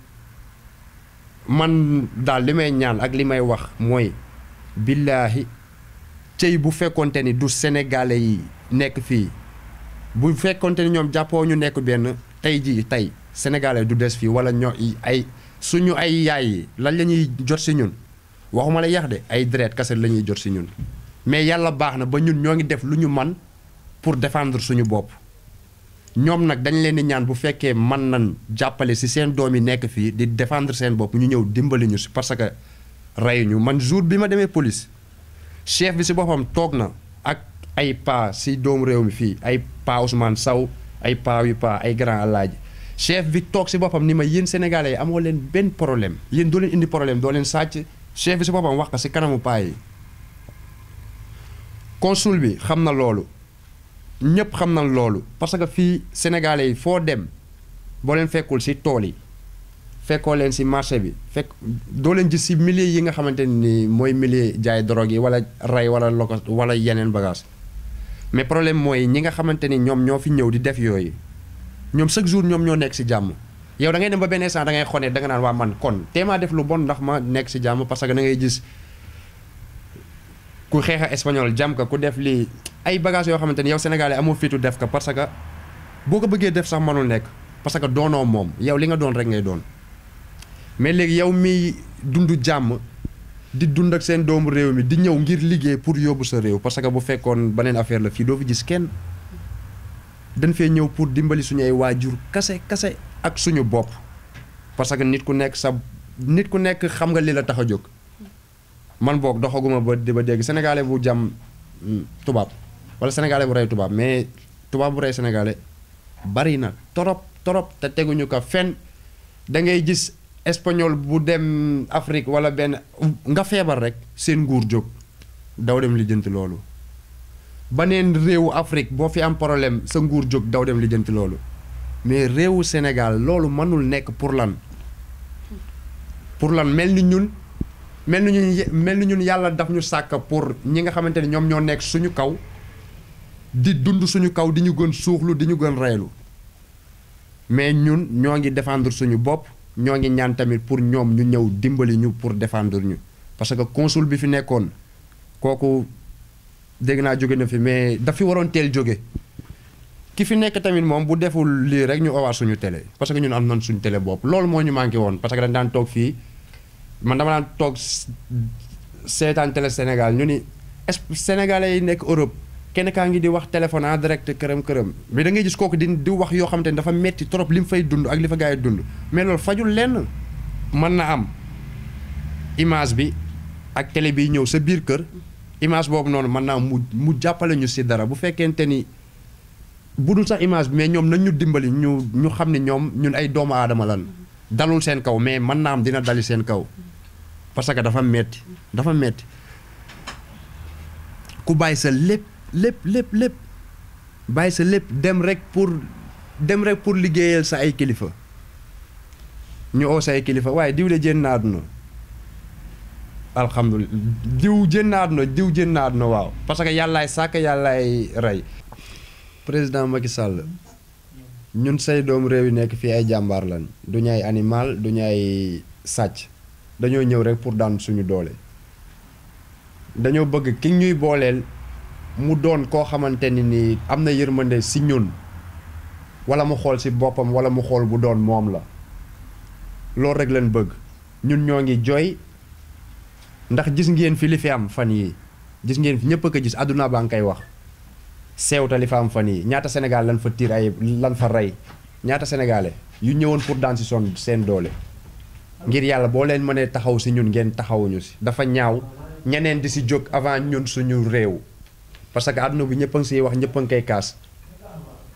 man daal li may ñaan ak li may wax mooy billaahi cëy bu fekkonte ni du sénégalais yi nekk fii bu fekkonte ni ñoom jàppoo ñu nekk benn tey jii tey sénégalais du des fii wala ñoo ay suñu ay yaay yi lan la ñuy jot si ñun waxuma la yax de ay deret kase la ñuy jot si ñun mais yàlla baax na ba ñun ñoo ngi def lu ñu man pour défendre suñu bopp ñoom nag dañ leen di ñaan bu fekkee man nañ jàppale si seen doom yi nekk fii di défendre seen bopp ñu ñëw dimbali ñu si parce que rey ñu man jour bi ma demee police chef bi si boppam toog na ak ay pa si doomu réew mi fii ay pa Ousmane Sow ay pa yu pa ay grand alaaji chef bi toog si boppam ni ma yéen sénégalais yi amoo leen benn problème yéen doo leen indi problème doo leen sàcc chef bi si boppam wax ko si kanamu paa yi consul bi xam na loolu ñëpp xam na loolu parce que fii sénégalais yi foo dem boo leen fekkul si tool yi fekkoo leen si marché bi fekk doo leen gis si milieu yi nga xamante ni mooy milieu jaay drogue yi wala rey wala loko wala yeneen bagage mais problème mooy ñi nga xamante ni ñoom ñoo fi ñëw di def yooyu ñoom chaque jour ñoom ñoo nekk si jàmm yow da ngay dem ba benn instant da ngay xone da nga naan waa man kon téemaa def lu bon ndax ma nekk si jàmm parce que da ngay gis ku xeex a espagnol jàmm ka ku def lii ay bagages yoo xamante ni yow sénégalais amoo fitu def ko parce que boo ko bëggee def sax mënul nekk parce que doonoo moom yow li nga doon rek ngay doon mais léegi yow miy dund jàmm di dund ak seen doomu réew mi di ñëw ngir liggéey pour yóbbu sa réew parce que bu fekkoon beneen affaire la fii doo fi gis kenn dañ fee ñëw pour dimbali suñu ay waajur kase kase ak suñu bopp parce que nit ku nekk sa nit ku nekk xam nga li la tax a jóg man boog doxaguma ba di ba dégg sénégalais bu jàmm tubaab wala sénégalais bu rey tubaab mais tubaab bu rey sénégalais bari na torop torop te teguñu ko fenn da ngay gis espagnol bu dem Afrique wala benn nga feebar rek seen nguur jóg daw dem lijjanti loolu baneen réewu Afrique boo fi am problème sa nguur jóg daw dem lijjanti loolu mais réewu Sénégal loolu mënul nekk pour lan pour lan mel ni ñun mel ni ñun mel ni ñun yàlla daf ñu sàkk pour ñi nga xamante ni ñoom ñoo nekk suñu kaw di dund suñu kaw di ñu gën suuxlu di ñu gën reylu mais ñun ñoo ngi défendre suñu bopp ñoo ngi ñaan tamit pour ñoom ñu ñëw dimbali ñu pour défendre ñu parce que consul bi fi nekkoon kooku dégg naa jóge na fi mais daf fi waroon teel jóge ki fi nekk tamit moom bu deful lii rek ñu owaat suñu télé parce que ñun am nañ suñu télé bopp loolu moo ñu manqué woon parce que dañ daan toog fii man dama daan toog seetaan télé Sénégal ñu ni sénégalais yi nekk Europe kenn kaa ngi di wax téléphone en direct këram këram mais da ngay gis kooku di di wax yoo xamante ni dafa metti trop li mu fay dund ak li fa gars yi dund mais loolu fajul lenn mën na am image bi ak télé bi ñëw sa biir kër image boobu noonu mën naa mu mu jàppale ñu si dara bu fekkente ni bu dul sax image bi mais ñoom nañ ñu dimbali ñu ñu xam ne ñoom ñun ay doomu aadama lan dalul seen kaw mais mën naa am dina dali seen kaw parce que dafa metti dafa metti ku bàyyi sa lépp lépp lépp lépp bàyyi sa lépp dem rek pour dem rek pour liggéeyal sa ay kilifa ñu oo sa ay kilifa waaye diw de jénn na àdduna alhamdulilah diw jénn na àdduna diw jénn na àdduna waaw parce que yàllaay sàkk yàllaay rey président Macky Sall ñun say doomu réew yi nekk fii ay jàmbaar lañ du ñu ay animal du ñu ay sàcc dañoo ñëw rek pour daan suñu doole dañoo bëgg ki ñuy booleel mu doon koo xamante ni nii am na yërmande si ñun wala mu xool si boppam wala mu xool bu doon moom la loolu rek lañ bëgg ñun ñoo ngi jooy ndax gis ngeen fi li fi am fan yi gis ngeen fi ñëpp a ko gis àdduna baa ngi koy wax seewta li fa am fan yi ñaata Sénégal lan fa tiir ay lan fa rey ñaata sénégalais yu ñëwoon pour daan si son seen doole ngir yàlla boo leen mënee taxaw si ñun ngeen taxawuñu si dafa ñaaw ñeneen di si jóg avant ñun suñu réew parce que àdduna bi ñëpp a ngi siy wax ñëpp a ngi koy kaas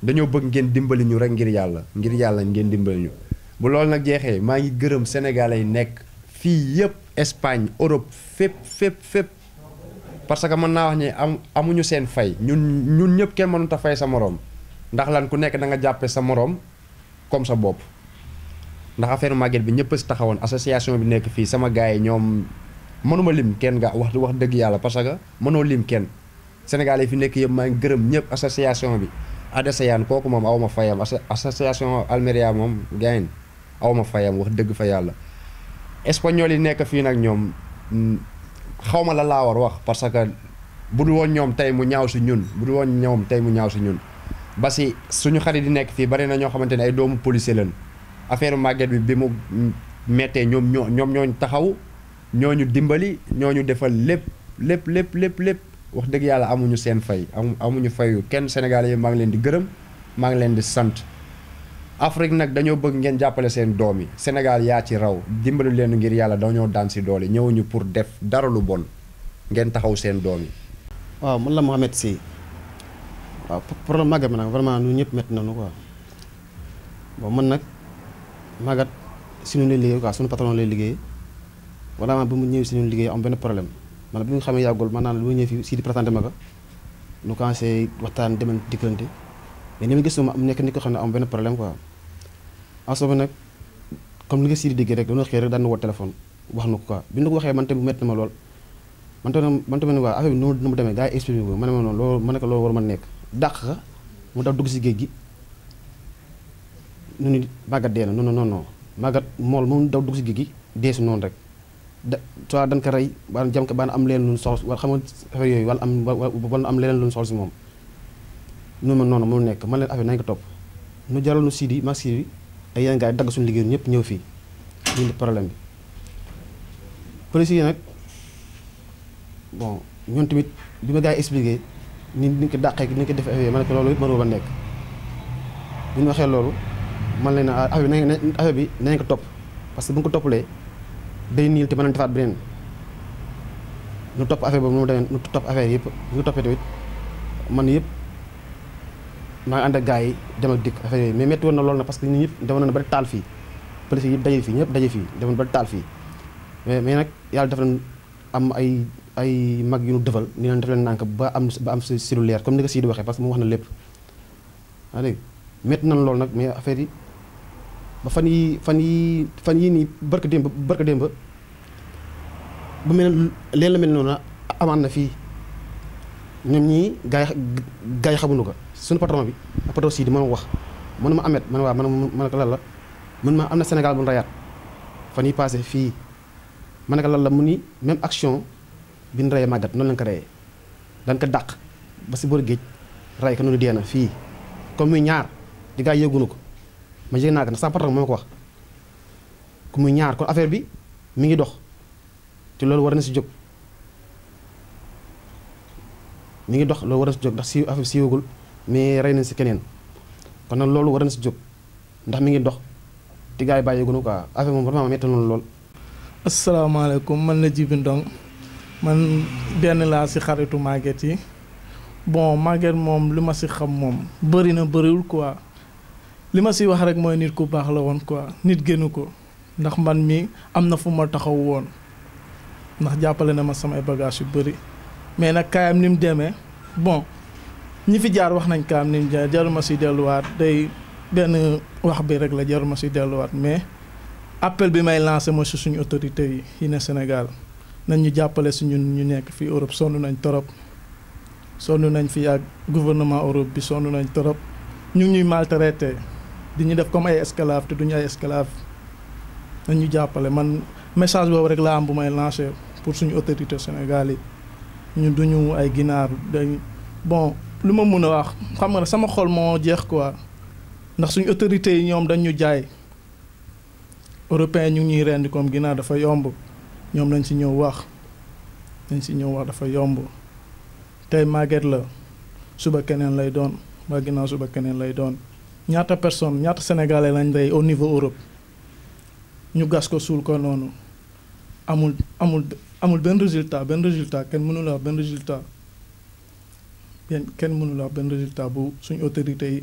dañoo bëgg ngeen dimbali ñu rek ngir yàlla ngir yàlla ngeen dimbali ñu bu loolu nag jeexee maa ngi gërëm sénégalais yi nekk fii yëpp Espagne Europe fépp fépp fépp parce que mën naa wax ni am amuñu seen fay ñun ñun ñëpp kenn mënut a fay sa moroom ndax lan ku nekk da nga jàppe sa moroom comme sa bopp ndax affaire màgget bi ñëpp a si taxawoon association bi nekk fii sama gars yi ñoom mënuma lim kenn nga wax wax dëgg yàlla parce que mënoo lim kenn Sénégal yi fi nekk yëpp maa ngi gërëm ñëpp association bi Adesayaan kooku moom aw ma fayam association Almeria moom gain aw ma fayam wax dëgg fa yàlla espagnol yi nekk fii nag ñoom xaw ma la laa war wax parce que bu dul woon ñoom tey mu ñaaw si ñun bu dul woon ñoom tey mu ñaaw si ñun ba si suñu xarit yi nekk fii bari na ñoo xamante ne ay doomu policier lañ affaire màgget bi bi mu mettee ñoom ñoo ñoom ñooñu taxaw ñooñu dimbali ñooñu defal lépp lépp lépp lépp lépp wax dëgg yàlla amuñu seen fay amu amuñu fayu kenn Sénégalais yi maa ngi leen di gërëm maa ngi leen di sant Afrique nag dañoo bëgg ngeen jàppale seen doom yi Sénégal yaa ci raw dimbali leen ngir yàlla dañoo daan si doole ñëwuñu pour def dara lu bon ngeen taxaw seen doom yi. waaw man la Mohamed Sy waaw problème màggat mi nag vraiment ñun ñëpp métti nañu quoi bon man nag màggat si ñu lay liggéey quoi suñu patron lay liggéey vraiment bu mu ñëwee si ñun liggéey am benn problème man bi nga xamee yàggul man naan lu ma ñëw fii si di présenté ma ko ñu commencé waxtaan demal diggante mais ni ma gis ma am nekk nit ko xam ne am benn problème quoi en ce moment nag comme li nga si di déggee rek dañoo xëy rek daan na woo téléphone wax na ko quoi bi ñu ko waxee man tamit métti na ma lool man tamit man tamit waa affaire bi nu mu demee gars yi expliqué ko ma ne ma noonu loolu ma ne ko loolu war ma nekk dàq ka mu daw dugg si géej gi nu ni màggat dee na non non non màggat mool mu daw dugg si géej gi dee si noonu rek da soit dañ ko rey ba jam ko ba am leen lu soxla wala xam nga affaire yooyu wala am wala am leneen lu soxla si moom nu ma noonu mu nekk man leen affaire nañ ko topp nu jaral nu Sidi mag Sidi ay yeneen gars yi dagg suñu liggéey ñëpp ñëw fii ñu indi problème bi police yi nag bon ñoom tamit bi ma gars yi expliqué ni ni ko dàqee ni ko defee affaire ma ne ko loolu it mënoo ba nekk bi ñu waxee loolu man leen affaire bi nañ affaire bi nañ ko topp parce que bu ñu ko toppalee day niil te mën nañ defaat beneen ñu topp affaire boobu nu mu demee ñu topp affaire yëpp ñu toppee tamit man yëpp maa ngi ànd ak gars yi dem ak dikk affaire yooyu mais métti woon na loolu na parce que ñun ñëpp demoon na ba taal fii police yëpp daje fii ñëpp daje fii demoon ba taal fii mais mais nag yàlla def na am ay ay mag yu ñu defal ni leen def leen nànk ba am ba am si si lu leer comme ni ko sii di waxee parce que mu wax na lépp waa léegi métti nañ loolu nag mais affaire yi ba fan yi fan yi fan yii nii barka démb barka démb bu mel leen la mel noonu amaan na fii ñoom ñii gars yi gars yi xamuñu ko suñu patron bi ak patron sii di mën wax mën ma amet man waa man ma ne ko lan la mën ma am na Sénégal bu ñu rayaat fan yi passé fii ma ne ko lan la mu ni même action bi ñu reyee màggat noonu lañ ko reyee dañ ko dàq ba si boor géej ray ko noonu dee na fii comme muy ñaar di gars yi yëgunu ko ma yëg naa ko ndax sama patron moo ma ko wax ku muy ñaar kon affaire bi mi ngi dox te loolu war na si jóg mi ngi dox loolu war na si jóg ndax si affaire bi siiwagul mais rey nañ si keneen kon nag loolu war na si jóg ndax mi ngi dox te gars yi bàyyeegunu quoi affaire moom vraiment metti na lool. asalaamaaleykum man la Djibi Ndong man benn laa si xaritu Maguette yi bon Maguette moom li ma si xam moom bëri na bëriwul quoi li ma si wax rek mooy nit ku baax la woon quoi nit gënu ko ndax man mi am na fu ma taxaw woon ndax jàppale na ma samay bagage yu bëri mais nag kaayam ni mu demee bon ñi fi jaar wax nañ kaayam ni mu jaar jaruma si delluwaat day benn wax bi rek la jaruma si delluwaat mais appel bi may lancé mooy si suñu autorités yi yi ne Sénégal nañ ñu jàppale si ñun ñu nekk fii Europe sonn nañ torop sonn nañ fi ak gouvernement Europe bi sonn nañ torop ñu ngi ñuy maltraité di ñu def comme ay esclave te duñu ay esclave nañ ñu jàppale man message boobu rek laa am bu may lancé pour suñu autorité Sénégal yi ñun duñu ay ginaar dañ bon lu ma mun a wax xam nga sama xol moo jeex quoi ndax suñu autorités yi ñoom dañ ñu jaay européen ñu ngi ñuy rendi comme ginaar dafa yomb ñoom nañ si ñëw wax nañ si ñëw wax dafa yomb tey Maguette la suba keneen lay doon waa ginnaaw suba keneen lay doon ñaata personne ñaata sénégalais lañ rey au niveau Europe ñu gas ko suul ko noonu amul amul amul benn résultat benn résultat kenn mënula wax benn résultat benn kenn mënula wax benn résultat bu suñu autorités yi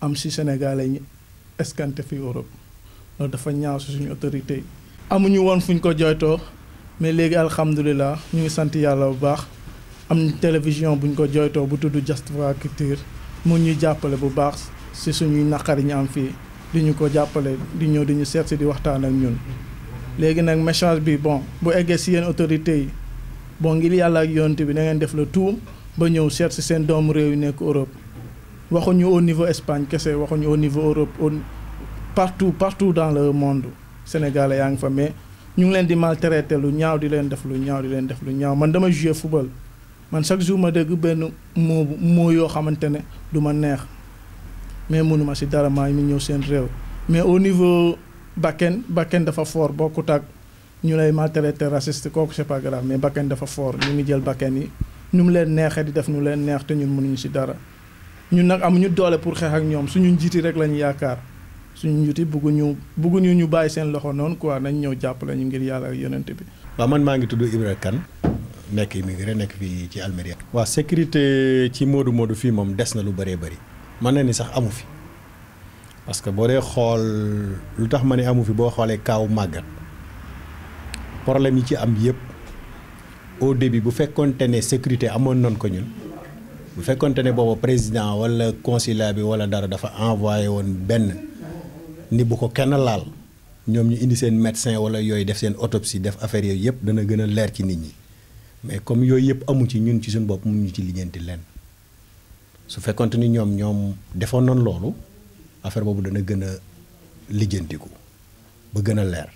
am si Sénégalais ñi escanté fi Europe loolu dafa ñaaw si suñu autorité yi. amuñu woon fuñ ko jooytoo mais léegi alhamdulilah ñu ngi sant yàlla bu baax am télévision buñ ko jooytoo bu tudd Diaspora Culture mu ñuy jàppale bu baax si suñuy naqari ñu am fii di ñu ko jàppale di ñëw di ñu seet si di waxtaan ak ñun. léegi nag message bi bon bu eggee si yenn autorités yi bon ngir yàlla ak yonte bi da ngeen def le tout ba ñëw seet si seen doomu réew yi nekk Europe waxuñu au niveau Espagne kese waxuñu au niveau Europe au partout partout dans le monde Sénégalais yaa ngi fa mais ñu ngi leen di maltraité lu ñaaw di leen def lu ñaaw di leen def lu ñaaw man dama jouer football man chaque jour ma dégg benn moo moo yoo xamante ne du ma neex mais mënuma si dara maa ngi ñëw seen réew mais au niveau bakken bakken dafa fort bokkut ak ñu lay maltraité raciste kooku c'est pas grave mais bakken dafa fort ñu ngi jël bakken yi ñu mu leen neexee di def ñu leen neex te ñun mënuñu si dara ñun nag amuñu doole pour xeex ak ñoom suñu njiiti rek lañu yaakaar suñu njiiti bugguñu bugguñu ñu bàyyi seen loxo noonu quoi nañ ñëw jàppale ñu ngir yàlla ak yonent bi. waaw man maa ngi tudd Ibra Kane nekk immigré nekk fii ci Almeria. waaw sécurité ci Modou Modou fii moom des na lu bëree bëri mën na ni sax amu fi parce que boo dee xool lu tax ma ne amu fi boo xoolee kaaw màggat problème yi ci am yëpp au début bu fekkonte ne sécurité amoon nañ ko ñun bu fekkonte ne booba président wala consulat bi wala dara dafa envoyé woon benn ni bu ko kenn laal ñoom ñu indi seen médecin wala yooyu def seen autopsie def affaire yooyu yëpp dana gën a leer ci nit ñi mais comme yooyu yëpp amu ci ñun ci suñu bopp mënuñu ci lijjanti leen su fekkonte ni ñoom ñoom defoon nañ loolu affaire boobu dana gën a lijjantiku ba gën a leer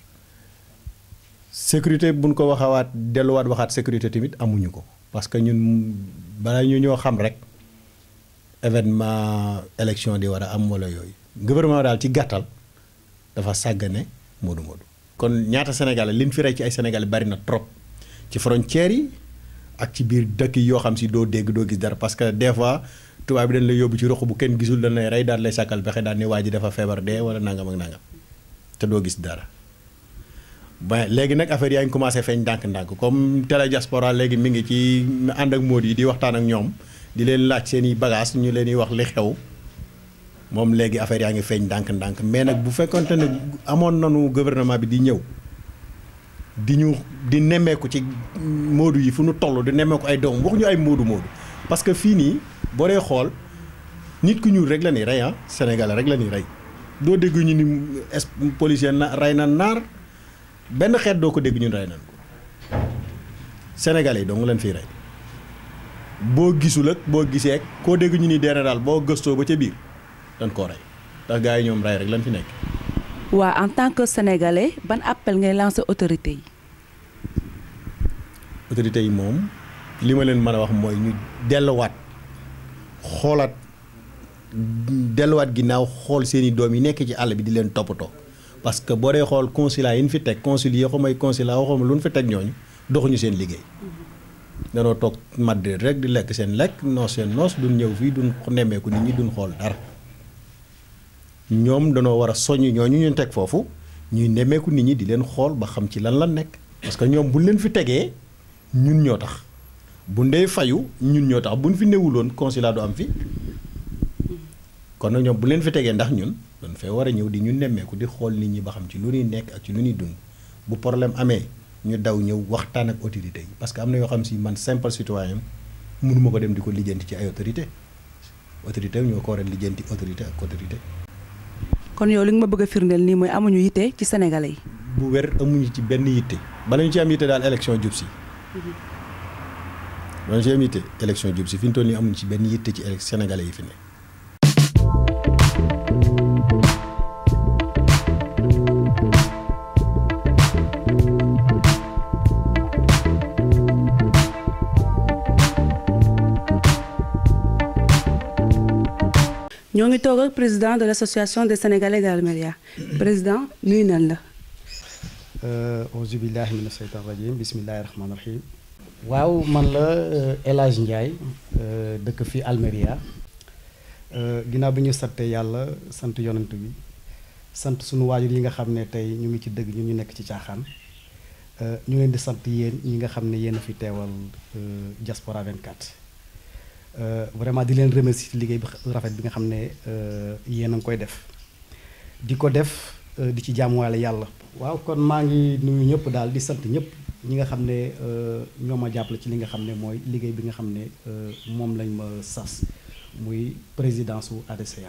sécurité buñ ko waxawaat delluwaat waxaat sécurité tamit amuñu ko parce que ñun balaa ñu ñoo xam rek événement élection di war a am wala yooyu gouvernement daal ci gàttal dafa sàggane Modou Modou kon ñaata Sénégalais liñ fi rey ci ay Sénégalais bari na trop ci frontières yi ak ci biir dëkk yi yoo xam si doo dégg doo gis dara parce que des fois tubaab bi dañ lay yóbbu ci roq bu kenn gisul dañ lay rey daal lay sàkkal pexe daal ni waa ji dafa feebar dee wala nangam ak nangam te doo gis dara ba léegi nag affaire yaa ngi commencé feeñ ndànk-ndànk comme télé diaspora léegi mi ngi ci ànd ak Modou yi di waxtaan ak ñoom di leen laaj seen i bagages ñu leen di wax li xew moom léegi affaire yaa ngi feeñ ndànk-ndànk mais nag bu fekkonte ne amoon nañu gouvernement bi di ñëw di ñu di nemmeeku ci Modou yi fu ñu toll di nemmeeku ay doom waxuñu ay Modou Modou parce que fii nii boo dee xool nit ku ñuul rek la ni rey ah Sénégal rek la ni rey doo dégg ñu ni es policier na rey na naar benn xeet doo ko dégg ñun rey nañ ko Sénégalais yi dong leen fiy rey boo gisul ak boo gisee ak koo dégg ñu ni dee na daal boo gëstoo ba ca biir dañ koo rey ndax gars yi ñoom rey rek lañ fi nekk. waa en tant que sénégalais ban appel ngay lancer autorité yi. autorités yi moom li ma leen mën a wax mooy ñu delluwaat xoolaat delluwaat ginnaaw xool seeni doom yi nekk ci àll bi di leen toppatoo parce que boo dee xool consulat yi ñu fi teg consul yi xamay consulat waxuma lu ñu fi teg ñooñu doxuñu seen liggéey danoo toog Madrid rek di lekk seen lekk noos seen noos duñ ñëw fii duñ nemmeeku nit ñi duñ xool dara ñoom danoo war a soññ ñooñu ñu teg foofu ñuy nemmeeku nit ñi di leen xool ba xam ci lan la nekk parce que ñoom buñ leen fi tegee ñun ñoo tax bu ndee fayu ñun ñoo tax buñ fi newuloon consulat du am fi kon nag ñoom bu leen fi tegee ndax ñun dañ fee war a ñëw di ñu nemmeeku di xool nit ñi ba xam ci lu ñuy nekk ak ci lu ñuy dund bu problème amee ñu daw ñëw waxtaan ak autorité yi parce que am na yoo xam si man simple citoyen mënuma ko dem di ko lijjanti ci ay autorité autorité ñoo ko war a lijjanti autorité ak autorité kon yow li nga ma bëgg a firndeel nii mooy amuñu yitte ci sénégalais yi. bu wér amuñu ci benn yitte bala ñu ci am yitte daal élection jub si bala ñu ci am yitte élection jub si fi ñu toll nii amuñu ci benn yitte ci élec sénégalais yi fi ne ñoo ngi toog ak président de l' association des sénégalais d'Almeria président nuyu nañ la. auzu billahi mina shaytan rajim bismillahi rahmaani rahim waaw man la El Hadj Ndiaye dëkk fii Almeria ginnaaw bi ñu sante yàlla sant yonent bi sant sunu waajur yi nga xam ne tey ñu ngi ci dëgg ñun ñu nekk ci caaxaan ñu leen di sant yéen ñi nga xam ne yéen a fi teewal Diaspora 24 vraiment di leen remercier ci liggéey bi rafet bi nga xam ne yéen a ngi koy def di ko def di ci jaamuwaale yàlla. waaw kon maa ngi nuyu ñëpp daal di sant ñëpp ñi nga xam ne ñoo ma jàppale ci li nga xam ne mooy liggéey bi nga xam ne moom lañ ma sas muy présidence su ADCAN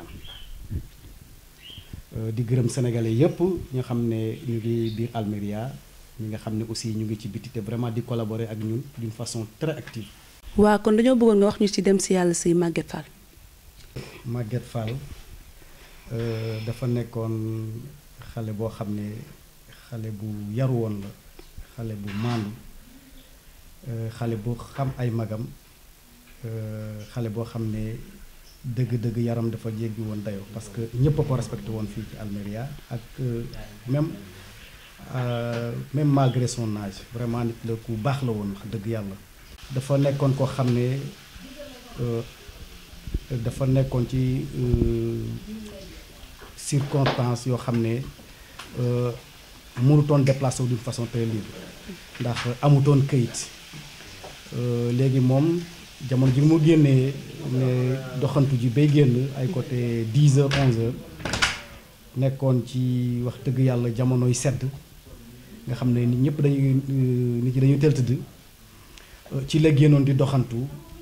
di gërëm sénégalais yëpp ñi nga xam ne ñu ngi biir Almeria ñi nga xam ne aussi ñu ngi ci biti te vraiment di collaborer ak ñun d'une façon très active. waa kon dañoo bëggoon nga wax ñu ci dem si yàlla si Maguette Fall. Maguette Fall dafa nekkoon xale boo xam ne xale bu yaru woon la xale bu maandu xale bu xam ay magam xale boo xam ne dëgg-dëgg yaram dafa jéggi woon dayoo parce que ñëpp a ko respecté woon fii ci Almeria ak même même malgré son âge vraiment nit la ku baax la woon wax dëgg yàlla. dafa nekkoon koo xam ne dafa nekkoon ci circonstance yoo xam ne mënutoon déplacé wu d'une façon très libre ndax amutoon këyit léegi moom jamono ji mu génnee ne doxantu ji bay génn ay côté 10 heures 11 heures nekkoon ci wax dëgg yàlla jamonoy sedd nga xam ne nit ñëpp dañuy nit ñi dañuy teel tëdd ci la génnoon di doxantu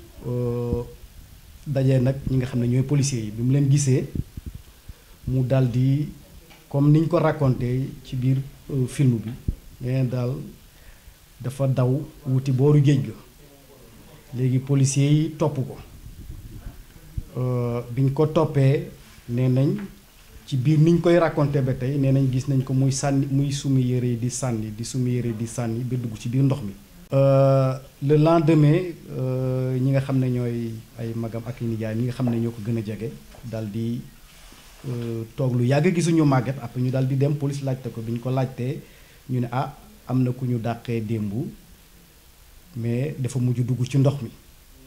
dajee nag ñi nga xam ne ñooy policiers yi bi mu leen gisee mu dal di comme niñ ko raconté ci biir film bi nee daal dafa daw wuti booru géej ga léegi policiers yi topp ko biñ ko toppee nee nañ ci biir niñ koy raconté ba tey nee nañ gis nañ ko muy sànni muy sumi yére di sànni di sumi yére di sànni ba dugg ci biir ndox mi le lendemain ñi nga xam ne ñooy ay magam ak i nijaay ñi nga xam ne ñoo ko gën a jege dal di toog lu yàgg gisuñu màgget après ñu dal di dem police laajte ko bi ñu ko laajtee ñu ne ah am na ku ñu dàqee démb mais dafa mujj dugg ci ndox mi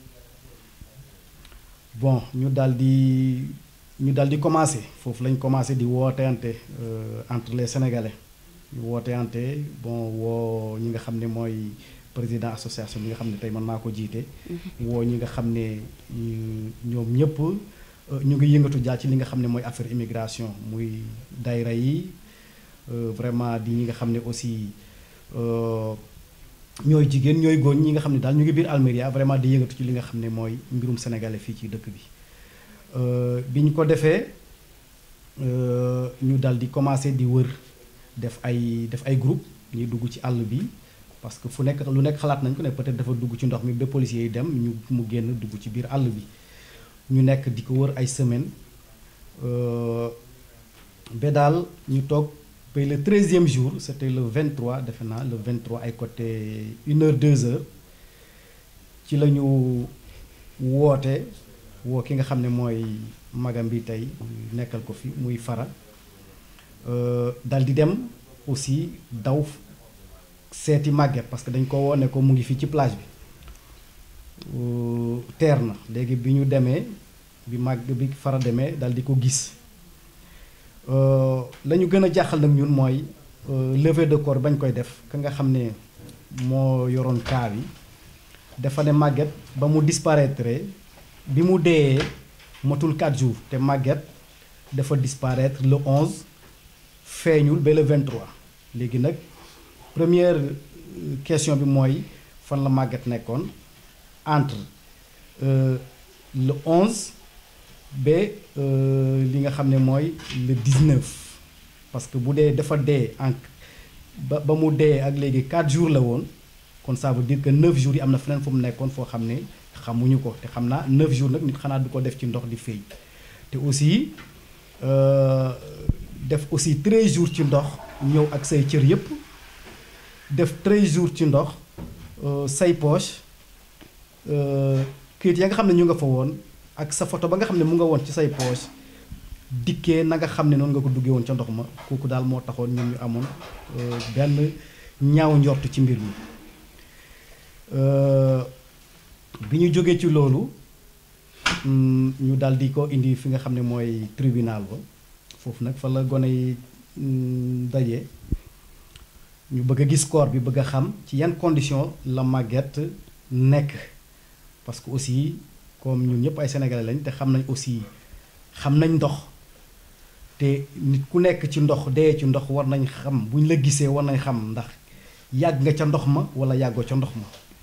bon ñu dal di ñu dal di commencé foofu lañ commencé di wooteante entre les sénégalais ñu wooteante bon woo ñi nga xam ne mooy président association bi nga xam ne tey man maa ko jiite. woo ñi nga xam ne ñoom ñëpp ñu ngi yëngatu jaar ci li nga xam ne mooy affaire immigration muy dayra yi vraiment di ñi nga xam ne aussi ñooy jigéen ñooy góor ñi nga xam ne daal ñu ngi biir Almeria vraiment di yëngatu ci li nga xam ne mooy mbirum sénégalais fii ci dëkk bi. bi ñu ko defee ñu dal di commencer di wër def ay def ay groupe ñuy dugg ci àll bi. parce que fu nekk lu nekk xalaat nañ ko ne peut-être dafa dugg ci ndox mi ba policiers yi dem ñu mu génn dugg ci biir àll bi ñu nekk di ko wër ay semaine ba daal ñu toog ba le treizième jour c'était le 23 defe naa le 23 ay côté une heure deux heures ci la ñu woote woo ki nga xam ne mooy magam bi tey nekkal ko fi muy fara dal di dem aussi daw seeti màgget parce que dañ ko wone ko mu ngi fii ci plage bi teer na léegi bi ñu demee bi màgg bi fara demee dal di ko gis la ñu gën a jaaxal nag ñun mooy levée de corps bañ koy def ka nga xam ne moo yoroon kaa bi dafa ne màgget ba mu disparaître bi mu deeyee matul 4 jours te màgget dafa disparaître le 11 feeñul ba le 23 léegi nag première question bi mooy fan la màgget nekkoon entre le 11 ba li nga xam ne mooy le 19 parce que bu dee dafa dee en ba ba mu dee ak léegi 4 jours la woon kon ça veut dire que 9 jours yi am na feneen fu mu nekkoon foo xam ne xamuñu ko te xam naa 9 jours nag nit xanaa du ko def ci ndox di fay te aussi def aussi 13 jours ci ndox ñëw ak say cër yépp def 13 jours ci ndox say poche këyit ya nga xam ne ñu nga fa woon ak sa photo ba nga xam ne mu nga woon ci say poche dikkee na nga xam ne noonu nga ko duggee woon ca ndox ma kooku daal moo taxoon ñun ñu amoon benn ñaaw njort ci mbir mi bi ñu jógee ci loolu ñu daal di ko indi fi nga xam ne mooy tribunal ba foofu nag fa la gone yi daje ñu bëgg a gis corps bi bëgg a xam ci yan condition la màgget nekk parce que aussi comme ñun ñëpp ay sénégalais lañ te xam nañ aussi xam nañ ndox te nit ku nekk ci ndox dee ci ndox war nañ xam bu ñu la gisee war nañ xam ndax yàgg nga ca ndox ma wala yàggoo ca ndox ma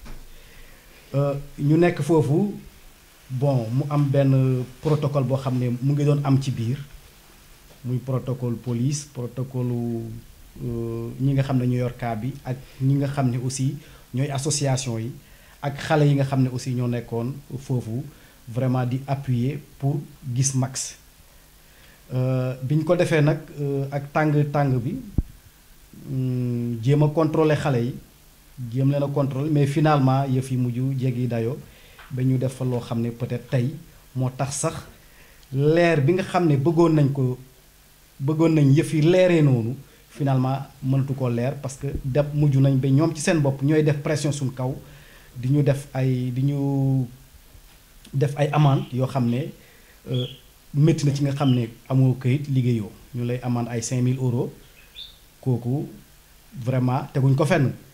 ñu nekk foofu bon mu am benn protocole boo xam ne mu ngi doon am ci biir muy protocole police protocole ñi nga xam ne ñu yor cas bi ak ñi nga xam ne aussi ñooy association yi ak xale yi nga xam ne aussi ñoo nekkoon foofu vraiment di appuyer pour gis max bi ñu ko defee nag ak tàng tàng bi jéem a contrôler xale yi jéem leen a contrôler mais finalement yëf yi mujj jéggi dayoo ba ñu def fa loo xam ne peut-être tey moo tax sax leer bi nga xam ne bëggoon nañ ko bëggoon nañ yëf yi leeree noonu finalement mënatu ko leer parce que def mujj nañ ba ñoom ci seen bopp ñooy def pression suñ kaw di ñu def ay di ñu def ay amende yoo xam ne métti na ci nga xam ne amoo këyit liggéeyoo ñu lay amende ay 5000 euros kooku vraiment teguñ ko fenn